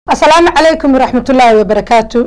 asalaamu calaykum waraxmatullaahi wabarakaatu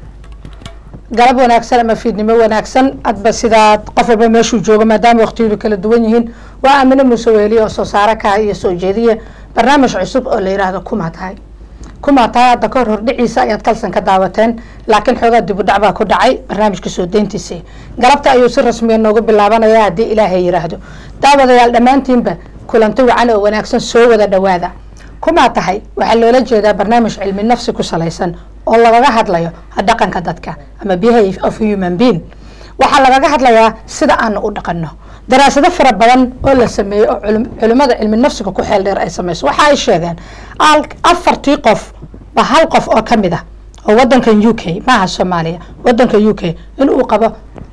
galab wanaagsan ama fiidnimo wanaagsan adba sidaad qof walba meeshuu joogo maadaama waqtiyadu kala duwan yihiin waa aamine muuse weeliye oo soo saare kaha iyo soo jeediya barnaamij cusub oo la yidhaahdo kumaa tahay kumaa tahay hadda ka hor hordhiciisa ayaad kalsan ka daawateen laakiin xoogaa dibudhac baa ku dhacay barnaamijka soo deyntiisa galabta ayuu si rasmiya noogu bilaabanaya haddii ilaahay yidhaahdo daawadayaal dhammaantiinba kulanti wacan oo wanaagsan soo wada dhowaada kumaa tahay waxaa loola jeedaa barnaamij cilmi nafsi ku salaysan oo lagaga hadlayo dhaqanka dadka ama behavior of human being waxaa lagaga hadlayaa sida aanu u dhaqanno daraasado fara badan oo la sameeyey oo culimada cilmi nafsiga ku xeel dheer ay sameyso waxa ay sheegeen afartii qof ba hal qof oo kamid ah oo wadankan u k maaha soomaaliya wadanka u k in uu qabo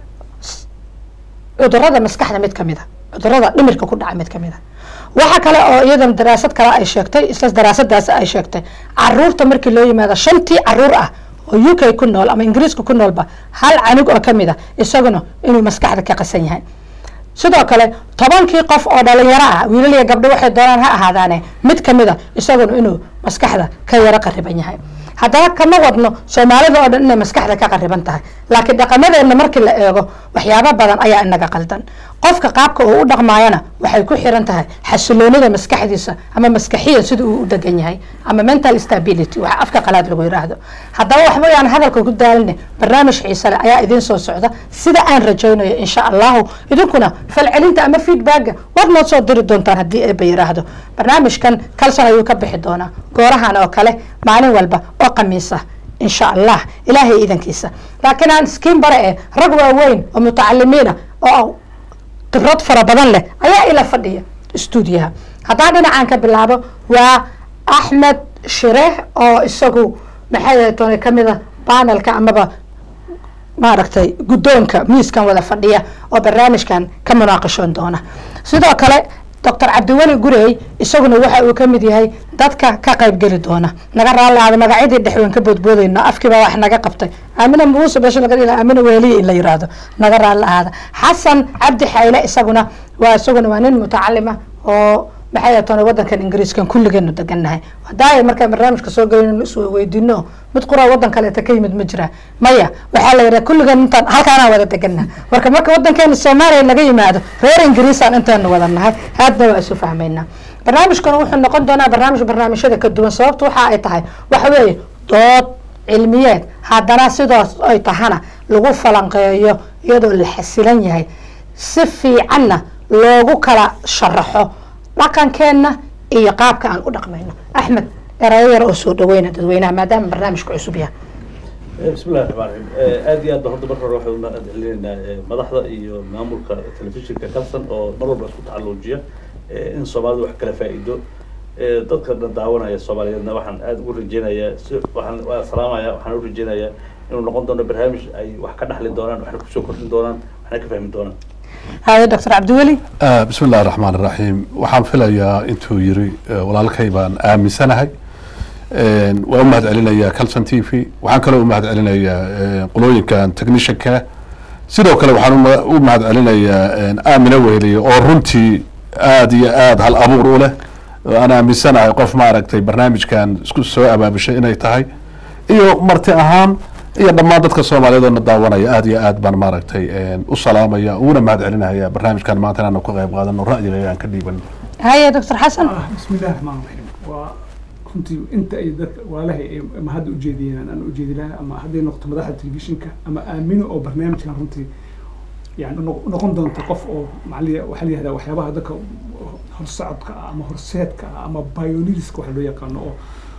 cudurada maskaxda mid kamid a cudurada dhimirka ku dhaca mid kamid a waxa kale oo iyadan daraasad kale ay sheegtay isla daraasadaas ay sheegtay caruurta markii loo yimaado shantii caruur ah oo u k ku nool ama ingiriiska ku noolba hal canug oo kamid a isaguna inuu maskaxda ka qasan yahay sidoo kale tobankii qof oo dhalinyaro ah wiilal iyo gabdho waxay doonaan ha ahaadaane mid kamid a isaguna inuu maskaxda ka yaro qariban yahay haddaba kama wadno soomaalida oo dhan inay maskaxda ka qariban tahay laakiin dhaqamadeenna markii la eego waxyaabo badan ayaa inaga qaldan qofka qaabka uu u dhaqmaayana waxay ku xiran tahay xasiloonida maskaxdiisa ama maskaxiyan sida uu u degan yahay ama mental stability waxa afka qalaad lagu yiraahdo haddaba waxba yaan hadalka ku daaline barnaamij xiise leh ayaa idiin soo socda sida aan rajaynayo insha allahu idinkuna falcelinta ama feedbacka waad noo soo diri doontaan haddii eeba yiraahdo barnaamijkan kalson ayuu ka bixi doonaa goorahan oo kale maalin walba oo khamiis ah insha allah ilaahay iidankiisa laakiin aan iskiin bare eh rag waaweyn oo mutacalimiina oo khibrad fara badan leh ayaa ila fadhiya stuudiyaha haddaan dhinacaan ka bilaabo waa axmed shireh oo isagu maxay toona kamid a banelka amaba maaragtay guddoonka miiskan wada fadhiya oo barnaamijkan ka munaaqashoon doona sidoo kale doctor cabdiweli gurey isaguna waxa uu kamid yahay dadka ka qaybgeli doona naga raalaada magacyadii dhexweyn ka boodboodeyno afkiibaa wax naga qabtay aamina muuse beesha laga dhila aamina weeliye in la yiraahdo naga raali ahaada xasan cabdi xayle isaguna waa isaguna waa nin mutacalima oo maxay toona wadankan ingiriiskan kulligeenu degannahay hadaaya markaan barnaamijka soo gelin is weydiino mid quraa wadan kaleeta ka yimid ma jira maya waxaa la yidhaha kulligeen intaan halkaanaan wada deganna marka marka wadankeena soomaaliya laga yimaado reer ingiriisaan intaanu wada nahay haadna waa isu fahmaynaa barnaamijkan wuxuu noqon doonaa barnaamij barnaamijyada ka duwan sababtu waxa ay tahay waxa weeye dood cilmiyeed haddana sidaas ay tahana lagu falanqeeyo iyadoo la xasilan yahay si fiicanna loogu kala sharaxo dhaqankeenna iyo qaabka aan u dhaqmayno axmed erayo yar oo soo dhaweyna dadweynaha maadaama barnaamijka cusub yahay bismi llahi raxmaan raxiim aad iyo aad ba horta marka hore waxaan umahad celinaynaa madaxda iyo maamulka telefishinka kalson oo mar walba isku tacalluujiya in soomaalidu wax kala faa'iido dadka dhan daawanaya soomaaliyeedna waxaan aad ugu rajeynayaa si waxaan waa salaamaya waxaan u rajeynayaa inuu noqon doono barnaamij ay wax ka dhaxli doonaan waxna kusoo kordhin doonaan waxna ka fahmi doonaan haye doctor cabdiweli bismi illahi raxmaan iraxiim waxaan filayaa intuu yiri walaalkay baan aaminsanahay waan u mahad celinayaa calson t v waxaan kaloo u mahad celinayaa qolooyinkan technishanka sidoo kale waxaan u mahad celinayaa aamina weheliye oo runtii aada iyo aada hal abuur u leh aan aaminsanahay qof maaragtay barnaamijkan isku soo abaabushay inay tahay iyo marti ahaan iyo dhammaan dadka soomaaliyeed oo na daawanaya aada iyo aad baan maaragtay u salaamaya uguna mahad celinaya barnaamijkan maanta inaanu ka qayb qaadano ra'yiga aan ka dhiibano haye doctor xasan bismi illahi raxmaan raxiim waa runtii inta ay dadka waalahay ay ama hadda ujeediyeen aan ujeedi lahaa ama hadday noqoto madaxda telefishinka ama aamino oo barnaamijkan runtii yani noqon doonta qof oo maali waxaa la yihahdaa waxyaabaha dadka horsocodka ah ama horseedka ah ama bionidiska waxa loo yaqaano oo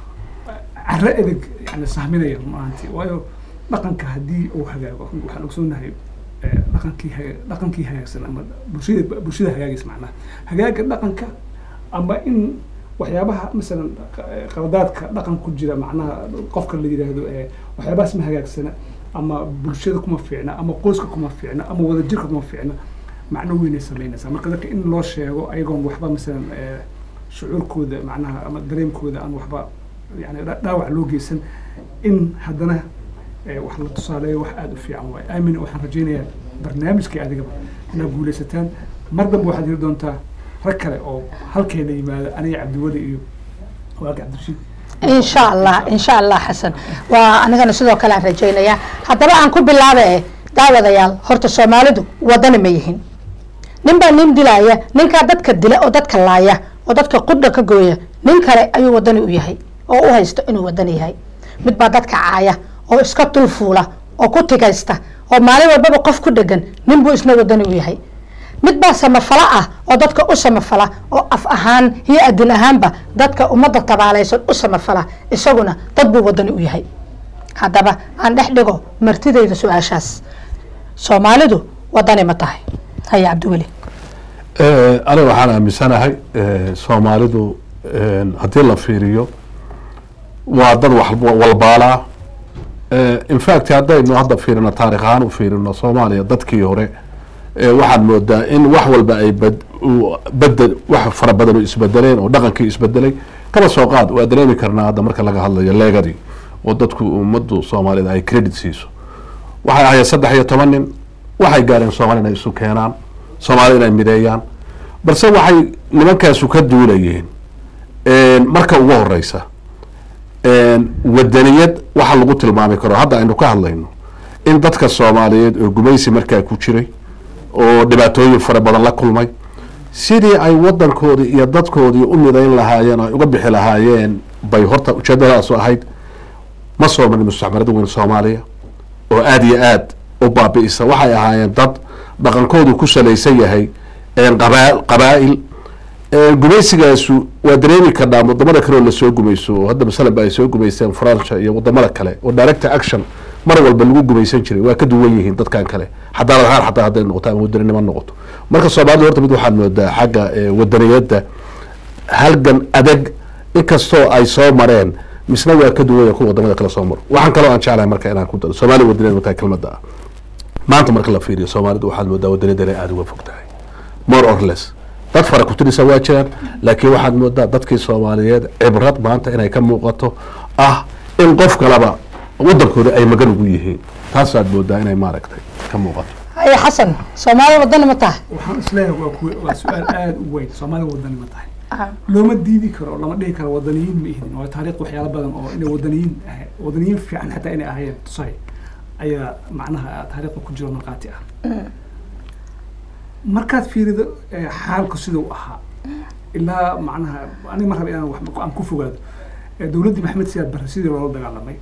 caro edeg yani sahminaya runaantii waayo dhaqanka haddii uu hagaago waxaan ogsoonahay dhaqankii dhaqankii hagaagsan ama bulshada bulshada hagaagaysa macnaha hagaaga dhaqanka ama in waxyaabaha masalan qaladaadka dhaqan ku jira macnaha qofka la yidhaahdo waxyaabahaas ma hagaagsana ama bulshada kuma fiicna ama qoyska kuma fiicna ama wadajirka kuma fiicna macno weynay samaynaysaa marka dadka in loo sheego ayagoon waxba masalan shucuurkooda macnaha ama dareemkooda aan waxba yani dhaawac loo geysan in haddana wax la tusaaleeyo wax aada u fiican waayo aamin waxaan rajaynayaa barnaamijkii adigaba inaad guulaysataan mar dambe waxaad heli doontaa rag kale oo halkeena yimaada aniga cabdiweli iyo waagi cabdirashiid insha allah insha allah xasan waa anigana sidoo kale aan rajaynayaa haddaba aan ku bilaabe eh daawadayaal horta soomaalidu wadani ma yihin nin baa nin dilaya ninkaa dadka dila oo dadka laaya oo dadka qudha ka gooya nin kale ayuu wadani u yahay oo u haysto inuu wadani yahay mid baa dadka caaya oo iska dulfuula oo ku tigaysta oo maalin walbaba qof ku dhegan nin buu isna wadani u yahay mid baa samafala ah oo dadka u samafala oo af ahaan iyo adin ahaanba dadka ummadda tabaalaysan u samafala isaguna dad buu wadani u yahay haddaba aan dhex dhigo martidayda su-aashaas soomaalidu wadani ma tahay haya cabdiweli aniga waxaan aaminsanahay soomaalidu haddii la fiiriyo waa dad wax walbaalaa infact haddaynu hadda fiirino taarikh ahaan u fiirino soomaaliya dadkii hore waxaad moodaa in wax walba ay bedel wax fara badan oo isbedeleen oo dhaqankii isbedelay kaba soo qaad waa dareemi karnaa hadda marka laga hadlayo leegadii oo dadku ummaddu soomaalida ay credit siiso waxay ahayd saddex iyo toban nin waxay gaareen soomaali inay isu keenaan soomaali inay mideeyaan balse waxay nimankaasu ka duulayeen marka ugu horeysa wadaniyad waxa lagu tilmaami karo hadda aynu ka hadlayno in dadka soomaaliyeed oo gumaysi markaa ku jiray oo dhibaatooyin fara badan la kulmay sidii ay wadankoodii iyo dadkoodii u midayn lahaayeen oo ay uga bixi lahaayeen bay horta ujeedadaasu ahayd ma soo marin mustacmarada weyn soomaaliya oo aada iyo aad u baabi'isa waxay ahaayeen dad dhaqankoodu ku salaysan yahay qaba qabaa-il gumaysigaasu waa dareemi karnaa wadamada kale oo lasoo gumayso oo hadda masalan ba ay soo gumaysteen francia iyo wadamada kale oo director action mar walba lagu gumaysan jiray waa ka duwan yihiin dadkan kale xadaarad ahaan xataa hadday noqoto ama wadaninimo noqoto marka soomaalida horta mid waxaad moodaa xagga wadaniyadda halgan adag inkastoo ay soo mareen misna waa ka duwanya kuwa wadamada kale soo maro waxaan kaloo aan jeclahay marka inaan ku daro soomaaliya wadaniyad matahay kelmadda ah maanta marka la fiiriyo soomaalidu waxaad moodaa wadaniyadda inay aada uga fog tahay more or less dad fara kutirisa waa jiraan laakiin waxaad moodaa dadkii soomaaliyeed cibrad maanta inay ka muuqato ah in qof kalaba wadankooda ay magan ugu yihiin taasaad moodaa inay maaragtay ka muuqato haya xasan soomaali wadani ma tahay waxaan isleeyahay waa kuwa waa su-aal aada u weyn soomaalida wadani ma tahay looma diidi karo lama dhihi karo wadaniyiin ma ihdin waa taariikh waxyaala badan oo inay wadaniyiin ahay wadaniyiin fiican xataa inay ahayeen tusahay ayaa macnaha taariikhda ku jiro markhaati ah markaad fiirido xaalku siduu ahaa ilaa macnaha aniga mar raba inaan wax aan ku fogaado dowladdii maxamed siyaad barre sidii loola dagaalamay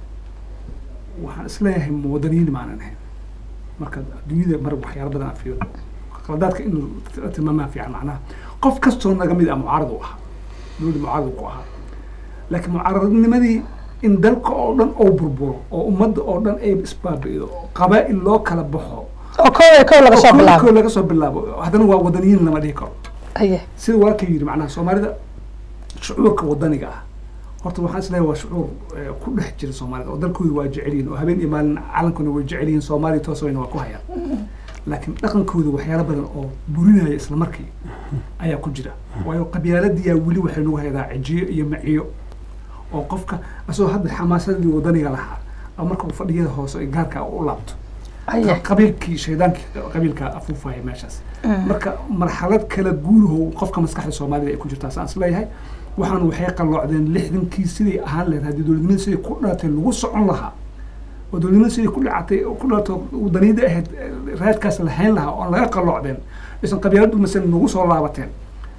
waxaan isleeyahay wadaniyiin maanan ahayn marka adduunyada mar waxyaala badan aan fiirido qaladaadka inuu tilmaamaa fiican macnaha qof kastoo naga mid ah mucaarad u ahaa dowladda mucaarad ku ahaa laakiin mucaaradnimadii in dalka oo dhan oo burburo oo ummadda oo dhan ay isbaabi'ido qabaa'il loo kala baxo oo kow iyo kow laga soo bilaabo kow laga soo bilaabo haddana waa wadaniyiin lama dhihi karo haye sida walaalka yidhi macnaha soomaalida shucuurka wadaniga ah horta waxaan isleeyahay waa shucuur ku dhex jira soomaalida oo dalkooda waa jecel yihin oo habeen iyo maalin calankuna way jecel yihin soomaaliya toos wayna waa ku hayaan laakiin dhaqankooda waxyaalo badan oo burinaya isla markii ayaa ku jira waayo qabyaaladiyaa weli waxay nagu haydaa cijiyo iyo maciyo oo qofka asagoo hadda xamaasadii wadaniga lahaa oo marka uu fadhiyada hoose gaarka u laabto haye qabiilkii shaydaankii qabiilka afuufaya meeshaas marka marxalad kala guuraho qofka maskaxda soomaalida ay ku jirtaa saan isleeyahay waxaan waxay qalloocdeen lixdankii siday ahaan lahayd haddii dowladnimada siday ku dhalatay lagu socon lahaa oo dowladnimada siday ku dhacatay ku dhalato wadaniyada ahayd raadkaas lahayn lahaa oon laga qalloocdeen aysan qabyaaladu masalan nagu soo laabateen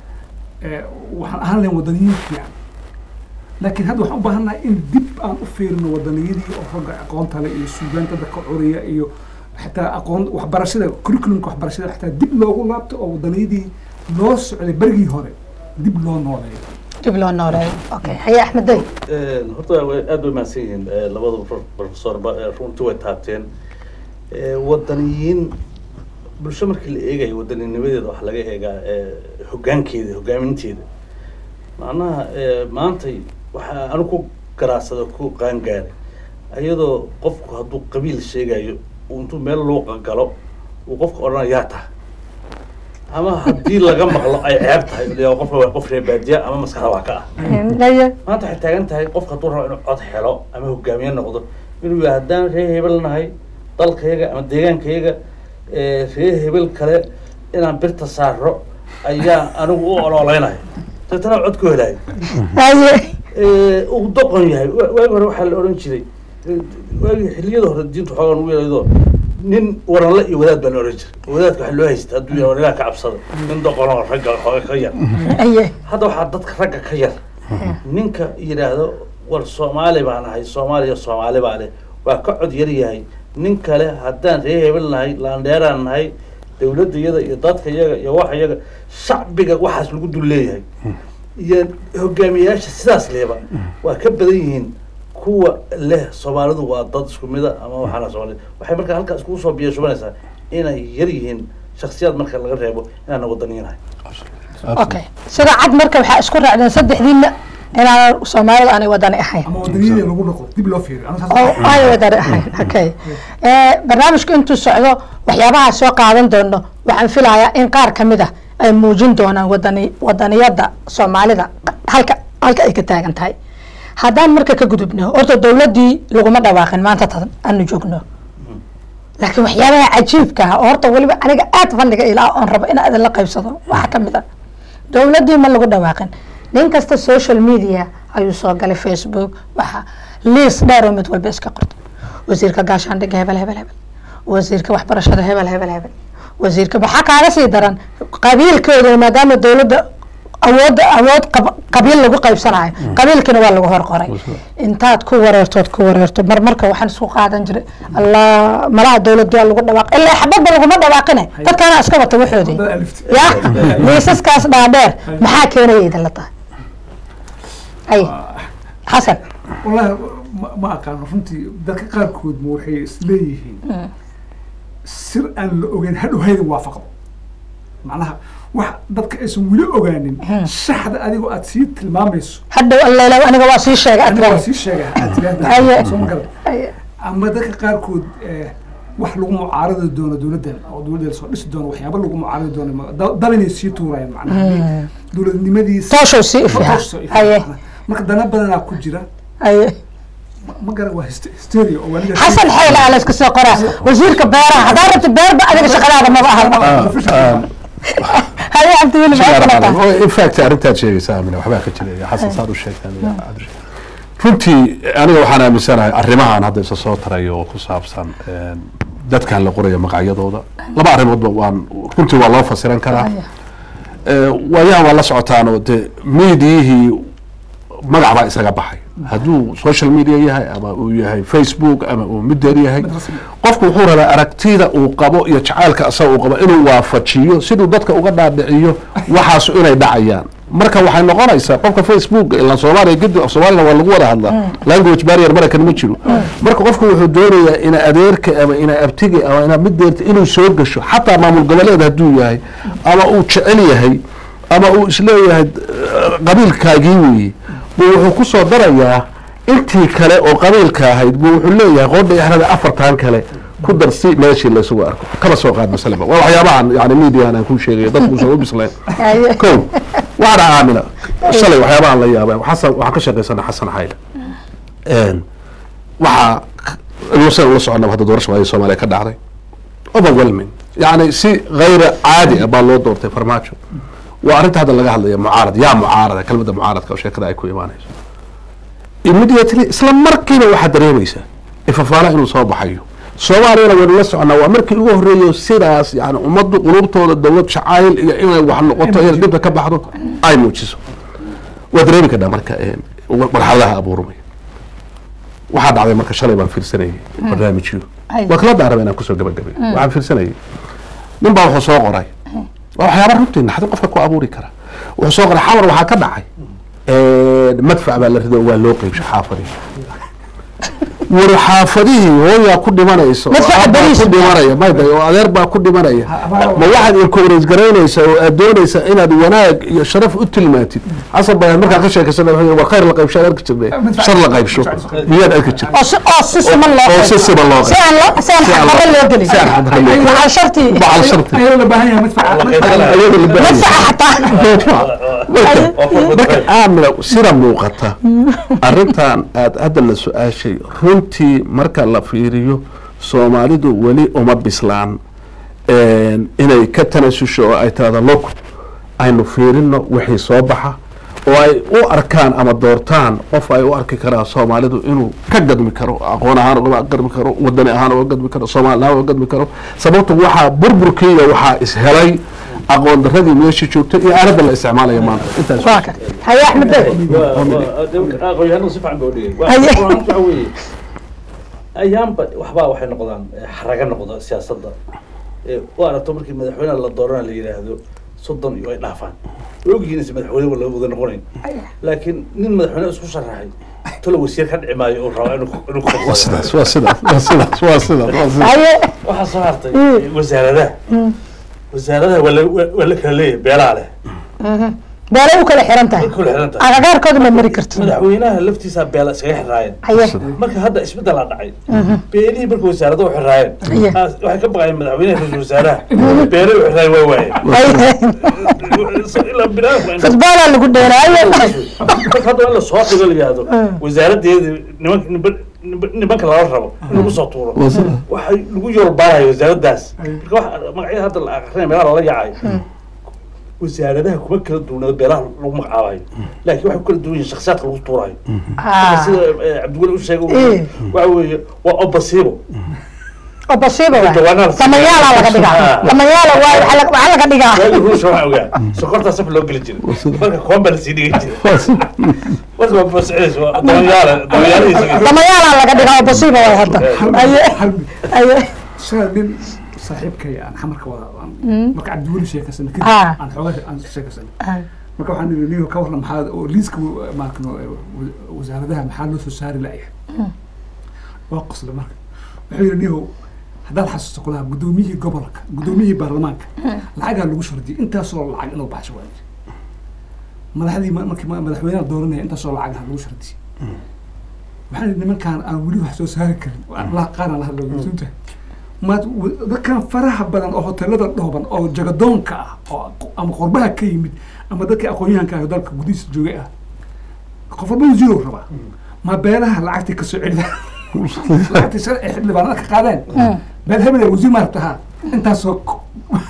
waxaan ahaan lahayn wadaniyiin fiican laakiin hadda waxaan u baahannahay in dib aan u fiirino wadaniyadii oo ragga aqoonta leh iyo suugaanta dadka curiya iyo xataa aqoon waxbarashada curriculumka waxbarashada xataa dib loogu laabto oo wadaniyadii loo socday berigii hore dib loo nooleeyo dib loo nooleeyo okay haye axmed day horta way aad bay mahadsan yihiin labada professorba runtii way taabteen wadaniyiin bulsho markii la eegayo wadanninimadeeda waxaa laga eegaa hoggaankeeda hoggaaminteeda macnaha maantay waxaa anu ku garaasada ku qaangaaray ayadoo qofku hadduu qabiil sheegayo uu intuu meel luuqa galo uu qofka odhanaya yaa taha ama haddii laga maqlo ay ceeb tahay l qofka waa qof reer baadiya ama maskaxda waa ka ah haye maanta waxay taagan tahay qofka hadduu rabo inuu cod helo ama hogaamiye noqdo inuu yahay haddaan reer hebel nahay dalkayaga ama deegaankayaga reer hebel kale inaan birta saaro ayaa anigu u ololeynayo deetana cod ku helayo haye eh, uu doqon yahay Wa- waagi hore waxaa la odhan jiray eh, waagi xilliyada hore diinta xoogaa ugu yeelaydo nin waranle iyo wadaad baa la odhan jiray wadaadka waxaa loo haysta hadduu yahay war ilaah ka cabsada nin doqonoo ragga xooga ka yar aye hadda waxaa dadka ragga ka yar ninka yidhaahdo war soomaali baan ahay soomaaliya soomaali baa leh waa ka cod yar yahay nin kale haddaan ree hebel nahay laandheeraan nahay dowladda iyada iyo dadka iyaga iyo waxa iyaga shacbiga waxaas lagu dul leeyahay iyo hogaamiyayaasha sidaas leeba waa ka badan yihiin kuwa leh soomaalidu waa dad isku mida ama waxaana soomaali waxay markaa halkaas kugu soo biyashubanaysaa inay yar yihiin shaksiyaad marka laga reebo inaana wadaniinahay okay sida cad marka waxaa isku raacdeen saddexdiina inaan soomaalida aanay wadani ahayn ama wadaniyada lagu noqdo dib loo fiiriyo aniga saas- oo ay wadani ahayn okay Eh, barnaamijku intuu socdo waxyaabaha soo qaadan doono waxaan filayaa in qaar kamid ah ay muujin doonaan wadani wadaniyada soomaalida halka halka ay ka taagan tahay haddaan marka ka gudubno horta dowladdii laguma dhawaaqin maanta tan aanu joogno laakiin waxyaabaha cajiibka ah oo horta weliba aniga aad fadhiga ilaa oon rabo in idin la qaybsado waxaa kamid ah dowladdii ma lagu dhawaaqin nin kasta social media ayuu soo galay facebook waxa liis dheer oo mid walba iska qorto wasiirka gaashaandhigga hebel hebel hebel wasiirka waxbarashada hebel hebel hebel wasiirka maxaa kaaga sii daran qabiilkooda maadaama dowladda awoodda awood qab- qabiil lagu qaybsanayo qabiilkina waa lagu hor qoray intaad ku wareertood ku wareerto mar marka waxaan isku qaadan jiray allah malaha dowladda waa lagu dhawaaq ilaa xabadba laguma dhawaaqine dadkaana iska wata waxoodii Dad alift. ya liisaskaas dhaadheer maxaa keenaya idinla tahay ay xasan wallahi ma- ma aqaano runtii dadka qaarkood ma waxay isleeyihiin sir aan la ogeyn hadhow haydan waafaqdo macnaha wax dadka aysan weli ogaanin shaxda adigoo aad sii tilmaamayso hadhow alleela aniga waa sii sheegay aniga waa adkay sii sheegaa aad Aye. tiraahdaa soo ma garan Ay, ama dadka qaarkood eh, wax lagu mucaaradi doono dowladdan oo dowladda soo dhisi doono waxyaaba lagu mucaaradi doono ma- da- dal inay sii tuurayaan macnaha dowladnimadiisa tooshow sii Ma ifiha toos soo ifiya, aye macnaha. marka dana badanaa ku jira aye ma- ma garan waa hyste- hysteria oo waliga xasan xeyle aa layska soo qoraa wasiirka beeraha haddaa rabta beerba adiga shaqadaada maba aha haye cabdiweli maxay kala tahay in fact arrintaad sheegaysa amina waxbaa ka jira xasan saad u sheegtaa Amina, cabdi sheeg. runtii aniga waxaan aaminsanahay arrimahan hadda isa soo tarayo oo ku saabsan een, dadkan la qorayo magacyadooda laba arrimoodba waan runtii waa loo fasiran karaa Ee, waayaan waa la socotaan oo de miidiyihii magac baa isaga baxay hadduu social media yahay ama uu yahay facebook ama uu midder yahay qofku wuxuu rabaa aragtida uu qabo iyo jacaylka asaga uu qabo inuu waafajiyo siduu dadka uga dhaadhiciyo waxaas inay dhacayaan marka waxay noqonaysaa qofka facebook ila soomaaliya gedi soomaalina waa lagu wada hadlaa language barrier maraykan ma jiro marka qofku wuxuu doonayaa ina adeerka ama ina abtiga ama ina middeerta inuu soo gasho xataa maamul goboleed hadduu yahay ama uu jecel yahay ama uu isleeyahay eh, qabiilkaagii weeye buu wuxuu ku soo darayaa intii kale oo qabiilka ahayd buu wuxuu leeyahay qoodha ixrada afartan kale ku dar si meeshii laysugu arko kaba soo qaad masalaba waa waxyaabahan yani mediahan aan kuu sheegayo dadku usan u bislayn Haye. ko waxaana aamina shalay waxyaabahan la yaabay xasan waxaan ka shaqaysana xasan xayle Een, waxaa inuusan ula soconaba hadda doorasha waayay soomaaliya ka dhacday overwhelming yani si gayra caadi ah baa loo doortay farmaajo waa arrinta hadda laga hadlaya mucaarad yaa mucaarada kelmadda mucaaradka oo sheekada ay ku imaanayso immediately isla markiiba waxaad dareemaysaa ifafaala inuu soo baxayo soomaaliyana waynu la soconaa waa markii ugu horreeyo sidaas yani ummaddu qulubtooda dowlad jacayl iyo inay wax noqoto inay dhibka ka baxdo ay muujiso waa dareemi karnaa marka een, marxaladaha abuurmaya waxaa dhacday marka shalay baan fiirsanayay barnaamijyo Ay. waa kala daaraba inaan kusoo gabagabeyo waxaan fiirsanayay nin baa wuxuu soo qoray waa waxyaaba runtii naxdin qofka ku abuuri kara wuxuu soo qoray xawar waxaa ka dhacay madfac baa la rido oo waa loo qeybshay xaafadii war xaafadihii hooyaa ku dhimanaysa oo Madfaca aab baa bariis. ku dhimanaya mayday oo adeer baa ku dhimanaya abaal- ma waxaad encourage garaynaysaa oo aad doonaysaa inaad wanaag iyo sharaf u tilmaantid xasan bayaan markaa ka sheekaysana wuxuu yidhi, war khayr la qaybsho aad arki jirnay shar la qaybsho miyaad arki jirtay oo si oo si siman loo oo si qaybo. siman loo si aan loo si aan Si aan xaqdarro loo- loo gelin si aan xaqdarro loo gelin. macal shartii macal sharti ayadoo la baahan yahay madfaca madfaca- ayada la baahan madfaca yahay. xataa marka marka aamina sida muuqata arrintan aad hadda la su-aashay runtii marka la fiiriyo soomaalidu weli uma bislaan een, inay ka tanasusho oo ay tirahdo log aynu fiirino wixii soo baxa oo ay u arkaan ama doortaan qof ay u arki karaan soomaalidu inuu ka gadmi karo aqoon ahaan uga gadmi karo wadani ahaan uga gadmi karo soomaali ahaan uga gadmi karo sababto waxaa burburkiiya waxaa ishelay aqoon daradii meesha joogtay iyo aaladda la isticmaalaya maanta intaas waa kan haye axmed bey aqoon-yahanadu si fiican baa udhigay Haye. waxa weeye ayaanba waxbaa waxay noqdaan eh, xaraga noqda siyaasadda Eh, u aragto markii madaxweynaha la doorana la yidhaahdo soddon iyo ay dhaafaan way ogyihiin is madaxweyne wala wada noqonayn laakiin nin madaxweyne isku sharaxay tolo wasiir ka dhici maayo oo raba inuu ku- inuu ku waa qabsado. sidaas waa sidaas waa sidaas waa sidaas waa sidaas haye waxaa soo hartay eh, wasaaradaha wasaaradaha waa la- waa waa la kala leeyahay beelaa leh beelay u kala xiran tahay way kula xiran tahay agagaarkooda ma mari karto madaxweynaha laftiisa beela iskaga xiraayeen haye marka hadda isbedelaa dhacay beelihii marka wasaarada u xiraayeen Iya. ah, waxay ka baqayeen madaxweynaha ra-iisul wasaaraha beelay u xiraayeen waa waayeen haye ilaa binaadamka in- futbaalaa lagu dheelaayo marka hadda in lasoo dhigo la yihahdo wasaaradeedi nimanka niman- niman- nimanka lala rabo in lagu soo tuuro waa sidaas waxay lagu yoolbaarayo wasaaradaas marka waxa magacyada hadda la akrinaya meelaha lala yacayo wasaaradaha kuma kala duwanado beelaha lagu magacaabayo laakiin waxay ku kala duwan yihiin shakhsiyaadka lagu tuurayo Ah, sida eh, cabdiweli u sheegay Eh. waxa weeye waa obasibo oo basiiba waay Jawaanaha- damayaala laga dhigaa Ah. damayaala waay waxaa laga- waxaa laga dhigaa waagi ruusha waxaa ogaa sokortaa saf loo geli jiray marka kuwan baa lasii dhigi jiray marka waa bosceys waa damayaala damayaalihiisa damayaala laga dhigaa oo basiiba waay hadda haye hal mid haye shalay nin saaxiibkay aan xamarka wada aan- marka cabdiweli sheekasana kadib Ah. aan xoogaa aan sheekasana Ah, marka waxaan niri niyo ka warran maxaa oo liiska maarkano wasaaradaha maxaa loo soo saari layahay waa qosle marka wuxuu yidhi niyo haddaad xasuusto kulaha guddoomiyihii gobolka guddoomiyihii baarlamaanka lacagaa lagu shardiyay intaasoo lacag inuu baxsho waay madaxdii ma- markii ma- madaxweynaha dooranaya intaasoo lacag ah lagu shardiyay waxaan yidhi nimankaan aan weli wax soo saari karin waan la- qaar aan la hadlo runta maad w- dadkan faraha badan oo hoteelada dhooban oo jagadoonka ah oo aq- ama qurbaha ka yimid ama dadkii aqoon-yahanka ah oo dalka gudihiisa joogay ah qof walba wasiirow rabaa ma beelaha lacagtii ka soo celida lacagtii shalay ay xildhibaanada ka qaadeen beel hebel ee wasiir maaragta haa intaasoo k-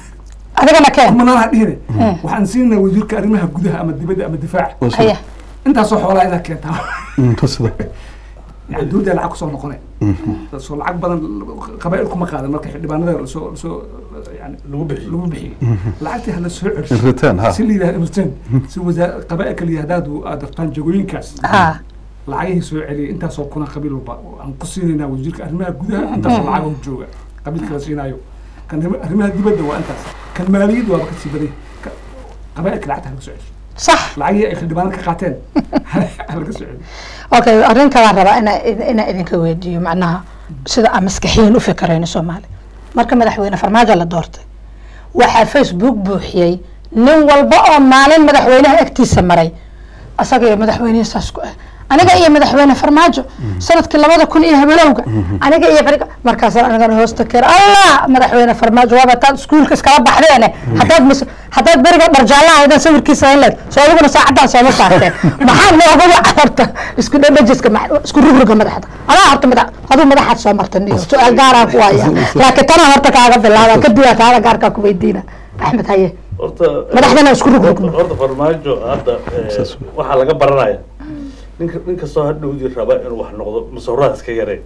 adigana keen kumanaana dhihine waxaan siinaa wasiirka arrimaha gudaha ama dibadda ama difaaca waa haye sidaas intaasoo xoolaa inaad keentaa Mm, waa sidaas yani dowladda lacag kusoo noqonay soo lacag badan qabaa'il kuma qaadan marka xildhibaanada lasoo lasoo yani lagu bixiyo lagu bixiyey lacagtii hala soo in celiso return ha si la yidhahdo return si wasaar qabaa'ilka la yidhahdo haddaad aad dartaan jagooyinkaas ah lacagihii soo celiyay intaasoo kuna qabiil walba aan ku siinaynaa wasiirka arrimaha gudaha intaasoo lacag u jooga qabiilka la siinaayo kan arrim- arrimaha dibadda waa intaas kan maaliyadda waaba kasii baday Ka- qabaa'ilka lacagta halaga soo celiso sax lacagihii ay xildhibaanada ka qaateen halaga soo celiyo okay arrin kalaan rabaa ina inaa idinka weydiiyo macnaha sida aan maskaxiyan u fikarayno soomaali marka madaxweyne farmaajo la doortay waxaa facebook buuxiyey nin walba oo maalin madaxweynaha agtiisa maray asaga iyo madaxweynihi saas ku ah aniga iyo madaxweyne farmaajo sanadkii labada kun iyo habelowga aniga iyo beriga markaasaan anigana hoosta keer allah madaxweyne farmaajo waaba taad iskuulka iskala baxdeene haddaad mis haddaad beriga dharjaalla ahaydan sawirkiisa hayn soo adiguna saacadaan sooma saarteen maxaa nooga waca horta isku dhadhajiska ma- isku rugruga madaxda adaa horta madax aduu madaxaad soo marta niyo su-aal gaaraan ku haya laakiin tana horta kaaga bilaaba kadib aa kaala gaarkaa ku weydiina axmed haye horta Madaxdana isku rug-rugno. horta- horta farmaajo hadda eh, Saas. waxaa laga baranaya ninka nin kastoo hadhowdii raba inuu wax noqdo musawiraad iska yareen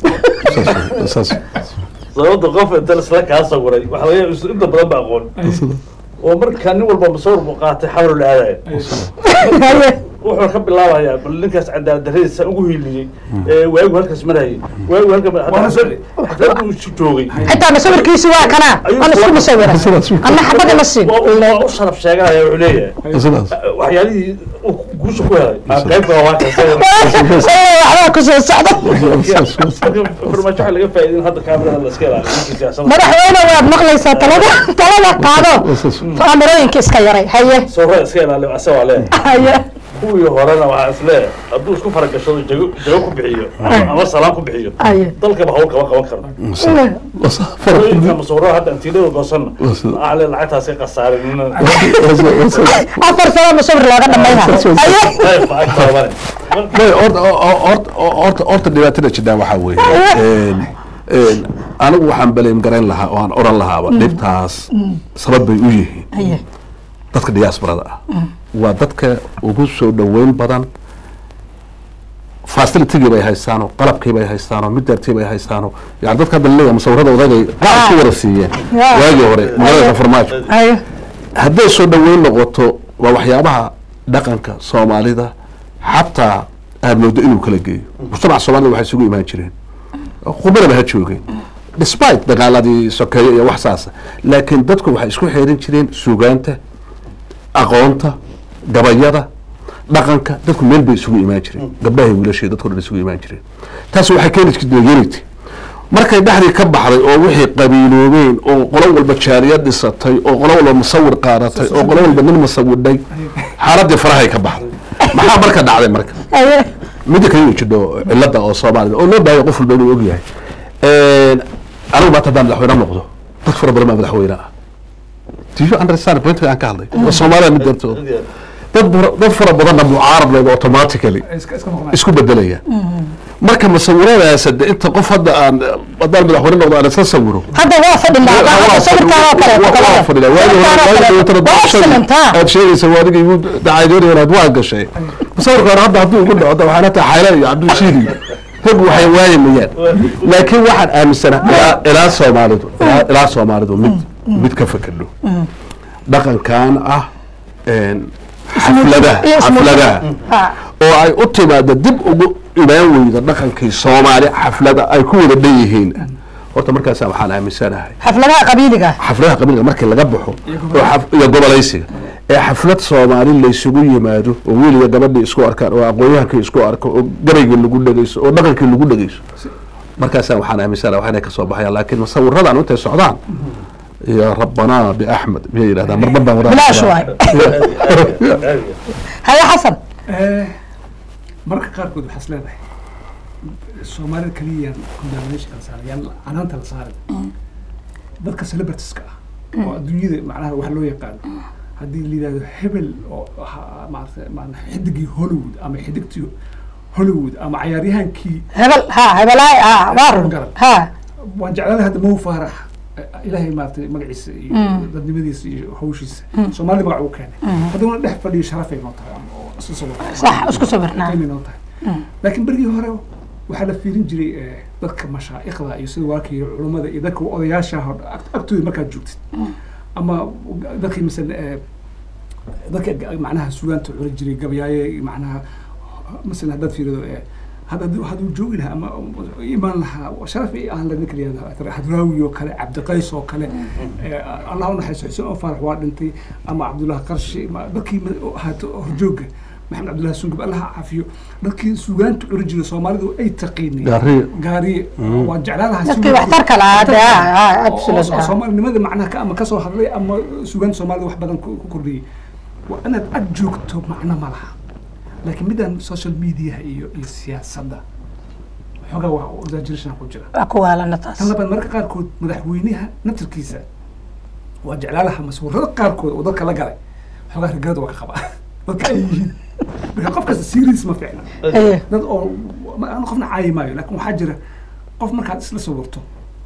saas sababta qof inta isla kaa sawiray waxaa laga yaaba inta badan ba aqoon oo markaa nin walba musawir buu qaatay xawlo la aadaya haye wuxuu ka bilaabayaa bal ninkaas cadaalad darradiisa ugu hiiliyey ee waagu halkaas marayay waagu Waana soo- halka hadduu joogay xitaa masawirkiisi waa kanaa Ayuu aan isku soo- musawira anna xabad ima siin waa u- waa u sharaf sheeganaya wuxuu leeyahay sidaas waxyaalihii uu guusha ku helay aa qaybka waa kaasay waxbaa kusoo socda farmaajo waxaa laga faa'iidin hadda kaamirada la iska ilaaliyo ninkii siyaasadda madaxweyne waad maqlaysaa talada talada qaado kaamirooyinka iska yaray haye sawirada iska ilaaliyo asaga waa leeyahay haye kuwii horena waxaa is leeyahay hadduu isku faragashado jago jago ku bixiyo ama- ama salaam ku bixiyo haye dalkaba hawl kama qaban karno hooyinka masawirada hadda antiilada goosanna aale lacagtaas ka khasaarin afar sano musawir looga dhamayna haye horta horta dhibaatada jiraan waxaa weeye anigu waxaan baleem garayn lahaa oo aan oran lahaaba dhibtaas sabab bay u yihiin haye dadka diasporada ah waa dadka ugu soo dhoweyn badan facilitigii bay haystaanoo qalabkii bay haystaanoo midartii bay haystaanoo yani dadka hadda leeyahay musawirada odagay qaar ku wada siiyeen Yeah. waagii hore magaalada farmaajo haye hadday soo dhoweyn noqoto waa waxyaabaha dhaqanka soomaalida xataa aad moodo inuu kala geeyo mujtamaca soomaalida waxay isugu imaan jireen qubanaba ha joogeen despite dagaaladii sokeeye iyo wax saasa laakiin dadku waxay isku xeerin jireen sugaanta aqoonta gabayada dhaqanka dadku meel bay isugu imaan jireen gabdhaha iyo wiilashii dadku dhan isugu imaan jireen taas waxay keeni jirtay unity markay dhexdii ka baxday oo wixii qabiiloobeen oo qolo walba jaariya dhisatay oo qolo walba musawir qaadatay oo qolo walba nin musawidhay xaaladii farahay ka baxday maxaa marka dhacday marka haye midda kale inuu jidho cilada oo soomaalida oo loo baahaya qof walba inuu ogyahay anigu maanta haddaan madaxweyne noqdo dad fara badan baa madaxweyne ah do you understand pointka aan ka hadlay waa soomaalida mid dartooda dad fara- dad fara badanna mucaarad leed automatically iska iska maqnaa isku bedelaya marka musawiradaas hade inta qof hadda aan haddaan madaxweyne noqdo aan iska sawiro hadda waa fadhinaa hadda sawirkaan oo kale waa excellent ha aad sheegaysa waadiga igu dacaydoonayaad waa gashay musawirkaan hadda hadduu igu dhaco da waxaan hataa xayla iyo cabdilshiid iyo rag waxay waayamayaan laakiin waxaan aaminsanaa ilaa- ilaa soomaalidu ilaa- ilaa soomaalidu mid mid ka fakadho dhaqankan ah een, xafladaha iyo ismuujin. xafladaha Ha. oo ay u timaado dib ugu imaan weyda dhaqankii soomaali xaflada ay ku wada dhan yihiin horta markaasa waxaan aaminsanahay xafladaha qabiiliga xafladaha qabiilka markii laga baxo oo xaf- iyo gobolaysiga ee xaflad soomaali laysugu yimaado oo wiiliga gabadhii isku arkaan oo aqoonyahankii isku arko oo gabaygii lagu dhegeyso oo dhaqankii lagu dhegeyso markaasaan waxaan aaminsanahay wax inay kasoo baxayaan laakiin musawiradan intay socdaan iyo rabbanaa biaxmed miyay yidhahdaan marmar baan wadaa bilaash waay haye xasan Eh, marka qaarkood waxaas leedahay soomaalida keliyaan condemnation kala saaray yaan canaanta la saaray dadka celebritiska ah oo adduunyada macnaha wax loo yaqaano haddii la yidhahdo hebel oo ahaa maarata maana xidigii hollywood ama xidigtii hollywood ama cayaaryahankii hebel ha hebelaay ha waa run ha waan jeclaanahay hadda mow faarax eh, ilaahay maaragtay magaciisa iyo dadnimadiisa iyo hawshiisa soomaalida magac uu keenay hadduna dhex fadhiyo sharafay noo tahay ama oo isla soo sax isku sawirnaa qiimay noo tahay laakiin berigii hore waxaa la fiirin jiray eh, dadka mashaa'ikhda iyo sida waakii culummada iyo dadka odayaasha ah oo ag- agtooda markaad joogtid ama dadkii masala eh, dadka ga- macnaha sugaanta curi jiray gabayaaye macnaha masalan haddaad fiirido eh, hadda hadduu- hadduu joogi lahaa ama imaan lahaa sharaf ay aan la ninka layihahdo hadraawi oo kale cabdiqays oo kale eh, allah u naxariisto xuseen oo faarax waa dhintay ama cabdullahi qarshi ma- dadkii ma- ahaato horjooga maxamed cabdullahi sungub allah ha caafiyo dadkii sugaanta curi jiray soomaalidu ay taqiinay Gaariye. gaariye waa jeclaan lahaa dadkii sugaanta- waxtarka lahaa de ha ha oo- oo- absolutely oo ha. soomaalinimada macnaha ka ama kasoo hadlay ama sugaanta soomaalida wax badan ku ku kordhiyey waa inaad ag joogto macno ma laha laakiin midaan social mediaha iyo iyo siyaasadda xoogaa waa exaggeration ku jira waa ku waalana taas tan labaad marka qaarkood madaxweynaha naftarkiisa waa jeclaalaha masawirada qaarkood oo dadka la galay xoogaa rigalada waa ka qabaa dadka ay yihiin marka qof kasta serious ma fiicna Eh, dad oo ma- aan qofna caayi maayo laakin waxaa jira qof markaad isla sawirto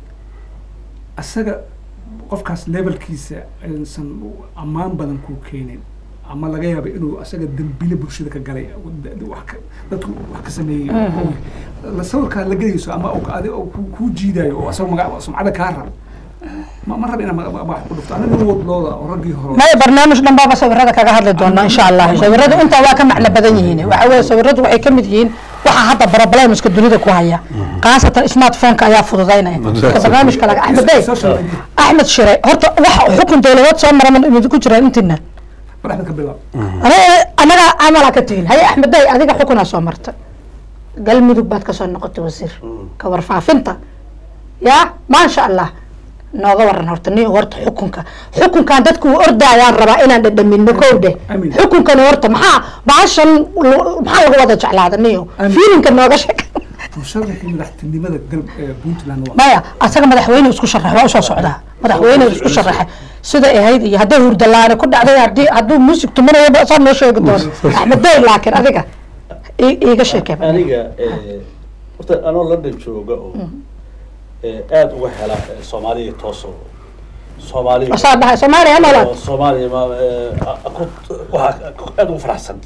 asaga qofkaas levelkiisa aysan ammaan badan kuu keenin ama laga yaaba inuu asaga dembile bulshada ka galay da- da- wax ka- dadku wax ka sameeyey la sawirkaa la gelayso ama uu adi uu ku- kuu jiidayo oo asaga maga sumcada kaa rab ma ma rab inaa ma- ma- wax ku dhufto aniga wadlooda oo raggii hore maya barnaamij dhan baaba sawirada kaga hadli doona insha allah sawiradu intaa waa ka macno badan yihiin waxa weye sawiradu waxay ka mid yihiin waxa hadda problemska dunida ku haya khaasatan smartphoneka ayaa fududaynaya marka barnaamijka laga axmed bey social media axmed shire horta waxa xukun dowladeed soo mara ma idinku jiraan intiina mar axmed ka bilaab Aniga- anaga camala ka tihin haye axmed bey adiga xukunaa soo marta galmudug baad kasoo noqotay wasiir ka warfaafinta ya maasha allah nooga waran horta ni horta xukunka xukunkan dadku u ordayaan rabaa inaan dhadhamino kow dheh Amiin. xukunkan horta maxaa baashan lu- maxaa laga wada jeclaada niyo Amiin. fiilinka nooga sheeg musharaxii madaxtinimada galb ee puntland waa maya asaga madaxweyne isku sharax waa usoo socdaa madaxweyne isku sharaxay sida ahayd iyo hadday hurdalaane ku dhacday hadii hadduu muusig tumanaya saa noo sheegi doono axmed bey laakiin adiga i- iiga sheekee aniga eh, horta anoo london jooga oo eh, aada uga hela eh, soomaaliya toosoo soomaaliya asaa dhahay soomaaliya ha noolaad oo soomaaliya ma eh, ku- waxaa aada ugu faraxsan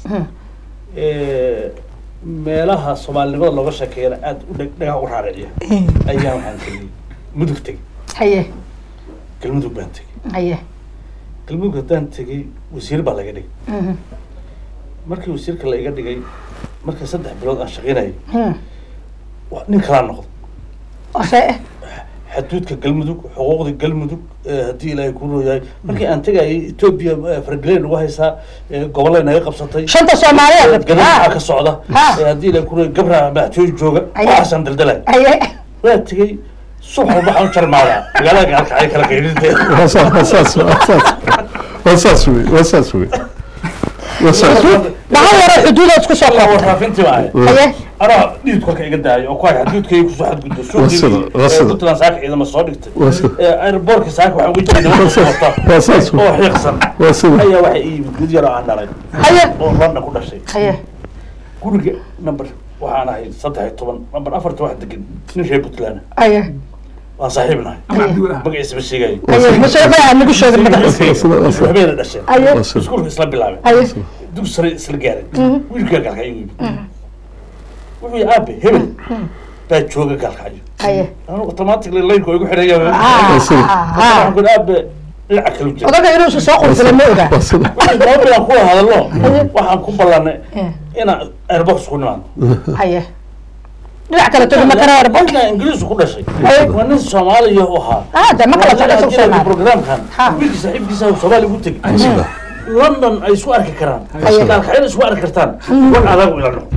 Eh, meelaha soomaalinimada looga sheekeeyana aada u dheg- dhagaha u raariciya ayaan waxaan tegey mudug tegey haye galmudug baan tegey haye galmudug haddaan tegey wasiir baa laga dhigay Mhm. markii wasiirka la iga dhigay markii saddex bilood aan shaqaynayay Hmm. wa- nin kalaa noqday ose xaduudka galmudug xuquuqda galmudug eh, haddii ilaahay ku rooyahay markii aan tegayay etoobiya eh, fargaleyn ugu haysaa eh, gobollay naga qabsatay shanta soomaaliya gadaalkaa ka socda Ha. eh, haddii ilaahay ku rooyay gabra madaxtooye jooga Aye. waxaasaan daldalay haye waa tegey subax walba waxaan u jarmaadaa magaalada gaalkacay kala qaydinteeda waa saas waa saas waa saas waa saas wey waa saas wey waa saas dhaxal yaro xuduuda isku soo koobta warfaafintii baa ahayd haye anaa dhiid kolka iga daayo oo ku hay xaduudkayga kusoo xadgudbo Waa sida, waa suuqii sida. puntland saaka ciidama soo dhigtay Waa sida. Eh, airbortka saaka waxaan uga jeeda Waa saas, waa saas. oo xiiqsan waa sida ayaa waxay ii yimid gud yar oo aan dhalay haye oo london ku dhashay haye guriga number waxaan ahay saddex iyo toban number afarta wax degan nin reer puntland haye waan saaxiib nahay ama cabdiwel ah magaciisa ma sheegayo haye masheekha aan nagu sheegin magaciisa waa sida waa sida waxbayna dhasheen haye waa sida iskuulka isla bilaabeen haye dug sare isla gaaray wiilkaa gaalkacyo yimid wuxuu yihi aabe hebel baa jooga gaalkacyo haye anu automatically laynku igu xidhaya Ah, sida. ah, ah. waxaan ku ihi aabe dhinaca kale u jira odaga inuusa soo qurfila ma ogaa waa sida wixii laba bilaan ku hadalno waxaan ku ballanay Eh, inaan airbox ku nimaado haye dhinac kale togi ma kara erbo ninka ingiriisku ku dhashay Ay. waa nin soomaaliya u ahaa ah de ma kala socda isagu soomaali programkan Ha. wiilkii saaxiibkiisa soomaaliya ugu tegi waa sida london ay isku arki karaan Ay. gaalkacyada isku arki kartaan war adagu ila noqo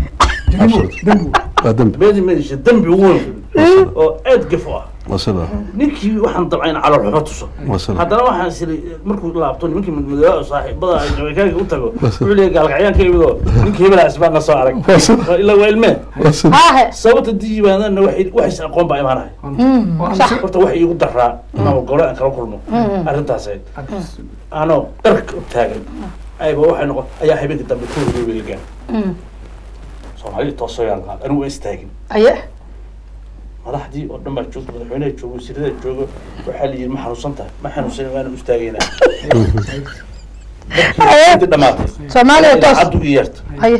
waa dembi meedi meedisha dembi ugu weyn oo aad gaf u ah waa sida ninkii waxaan dabcay in calool xumo tuso waa sida haddana waxaan siri markuu laabto nimankii madmadooba saaxiibada ay jamaicaanka u tago wuxuu leeyahay gaalkacyaanka imidoo ninkii hebelaa isbaan na soo arag waa sida Waa ilaa waa ilmee waa sida haahe sababta diibaanana waxay waxays aqoon baa imaanahay sax horta waxay iigu daraa inaan gole aan kala kulmo arrintaas ahayd anoo dharka u taagan ayba waxay noqon ayaa habeenka dambe ku huriyay weelgaan soomaalida toosoo yaan qaad anigu waa istaagin haye madaxdii oo dhan baa joogta madaxweynaha joogo wasiirada joogo waxaa la yidhi ma xanuunsan tahay ma xanuunsan waana u istaagaynaa haye intii dhamaatay soomaaliya toos caddu i yeerta haye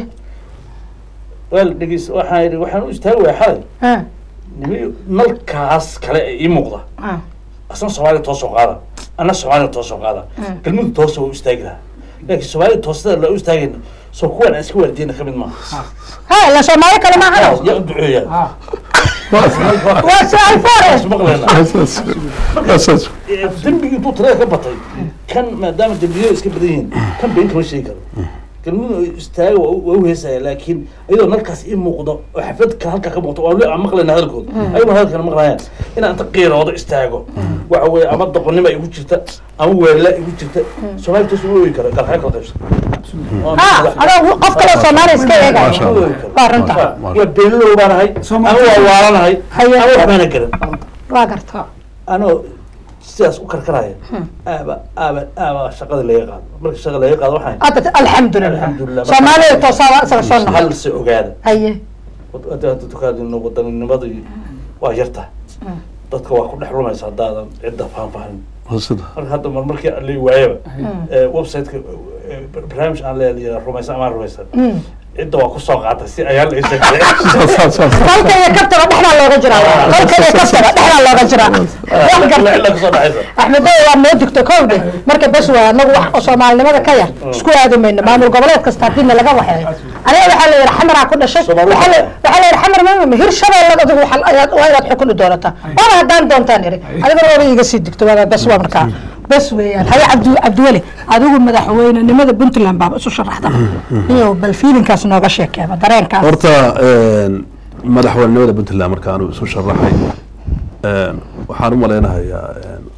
waa la dhegeys waxaan yidhi waxaan u istaagi waaya xalay ah, nimi nalkaas kale ee ii muuqda ah. asna soomaaliya toosoo qaada anna soomaaliya toosoo qaada galmudug toosa waa u istaagi lahaa laakiin soomaaliya toosada la u istaagayna soo kuwan aan iska waardiyeyna ka mid maaha ha ila soomaali kale maaha yaa u duceeya ah waa su-aal foore maqleena waa saas waa saas dembigii intuu tirada ka batay kan maadaama dembiyada iska badan yihiin kan been kama sheegi karo galmudug istaaga waa u- waa u heesaya laakiin iyadoo nalkaas ii muuqdo oo xaflad ka halkaa ka muuqdo waa le aan maqlayna hadalkooda ayaguna hadalkana maqlayaan inaan inta qiiroodo istaago waxa weeye ama doqonnima igu jirta ama weelala igu jirta soomaali toos uma ooyi karo galxaya kala qaybsan ha adoo qof kale soomaali iska eegaya Masha Allah. waa runta waa beenilow baan ahay ama waa waalanahay Haye. ama waxbaana garan waa garta anoo sidaas u karkaraya aaba aaba aaba shaqada laga qaado marka shaqa laga qaado waxaan hadda alxamdulilah Alxamdulilah. soomaaliya toosaa isaga soo noqon hal se ogaada haye hadda hadda dukaadino wadaninimada iyo waa yarta dadka waa ku dhex lumaysa haddaadan cidda faahfaahin waa sida marka hadda mar markii aan leey waayaba ee, website-ka ee, barnaamij aan leeyahay rumaysan amaan rumaysan cidda waa kusoo qaatay si ayaa la isa galay saas saas saas kolka iyo kabtaba dhexdaa looga jiraa kolka iyo kabtaba dhexdaa looga jiraa wax garta cidda kusoo dhexaysa axmedow waa noo digto kowde marka bes waa anagu wax oo soomaalinimada ka yar isku aadi mayno maamul goboleed kasta haddiina laga waxeeyo aniga waxaa la yidhi xamaraa ku dhashay Soomaali waxaa la waxaa. waxaa la yidhi xamar maamama hir shabeellad adigu waxaa- ayaad- waa inaad xukun u doonataa waana haddaan doontaan iri adiguna waaba iga sii digto waa bes waa markaa bes weeyaan haye cabdi cabdiweli adigu madaxweynenimada puntland baaba isu sharaxda iyo bal fiilinkaas nooga sheekeeba dareenkaas horta madaxweynenimada puntland marka anu isu sharaxay waxaan u malaynahayaa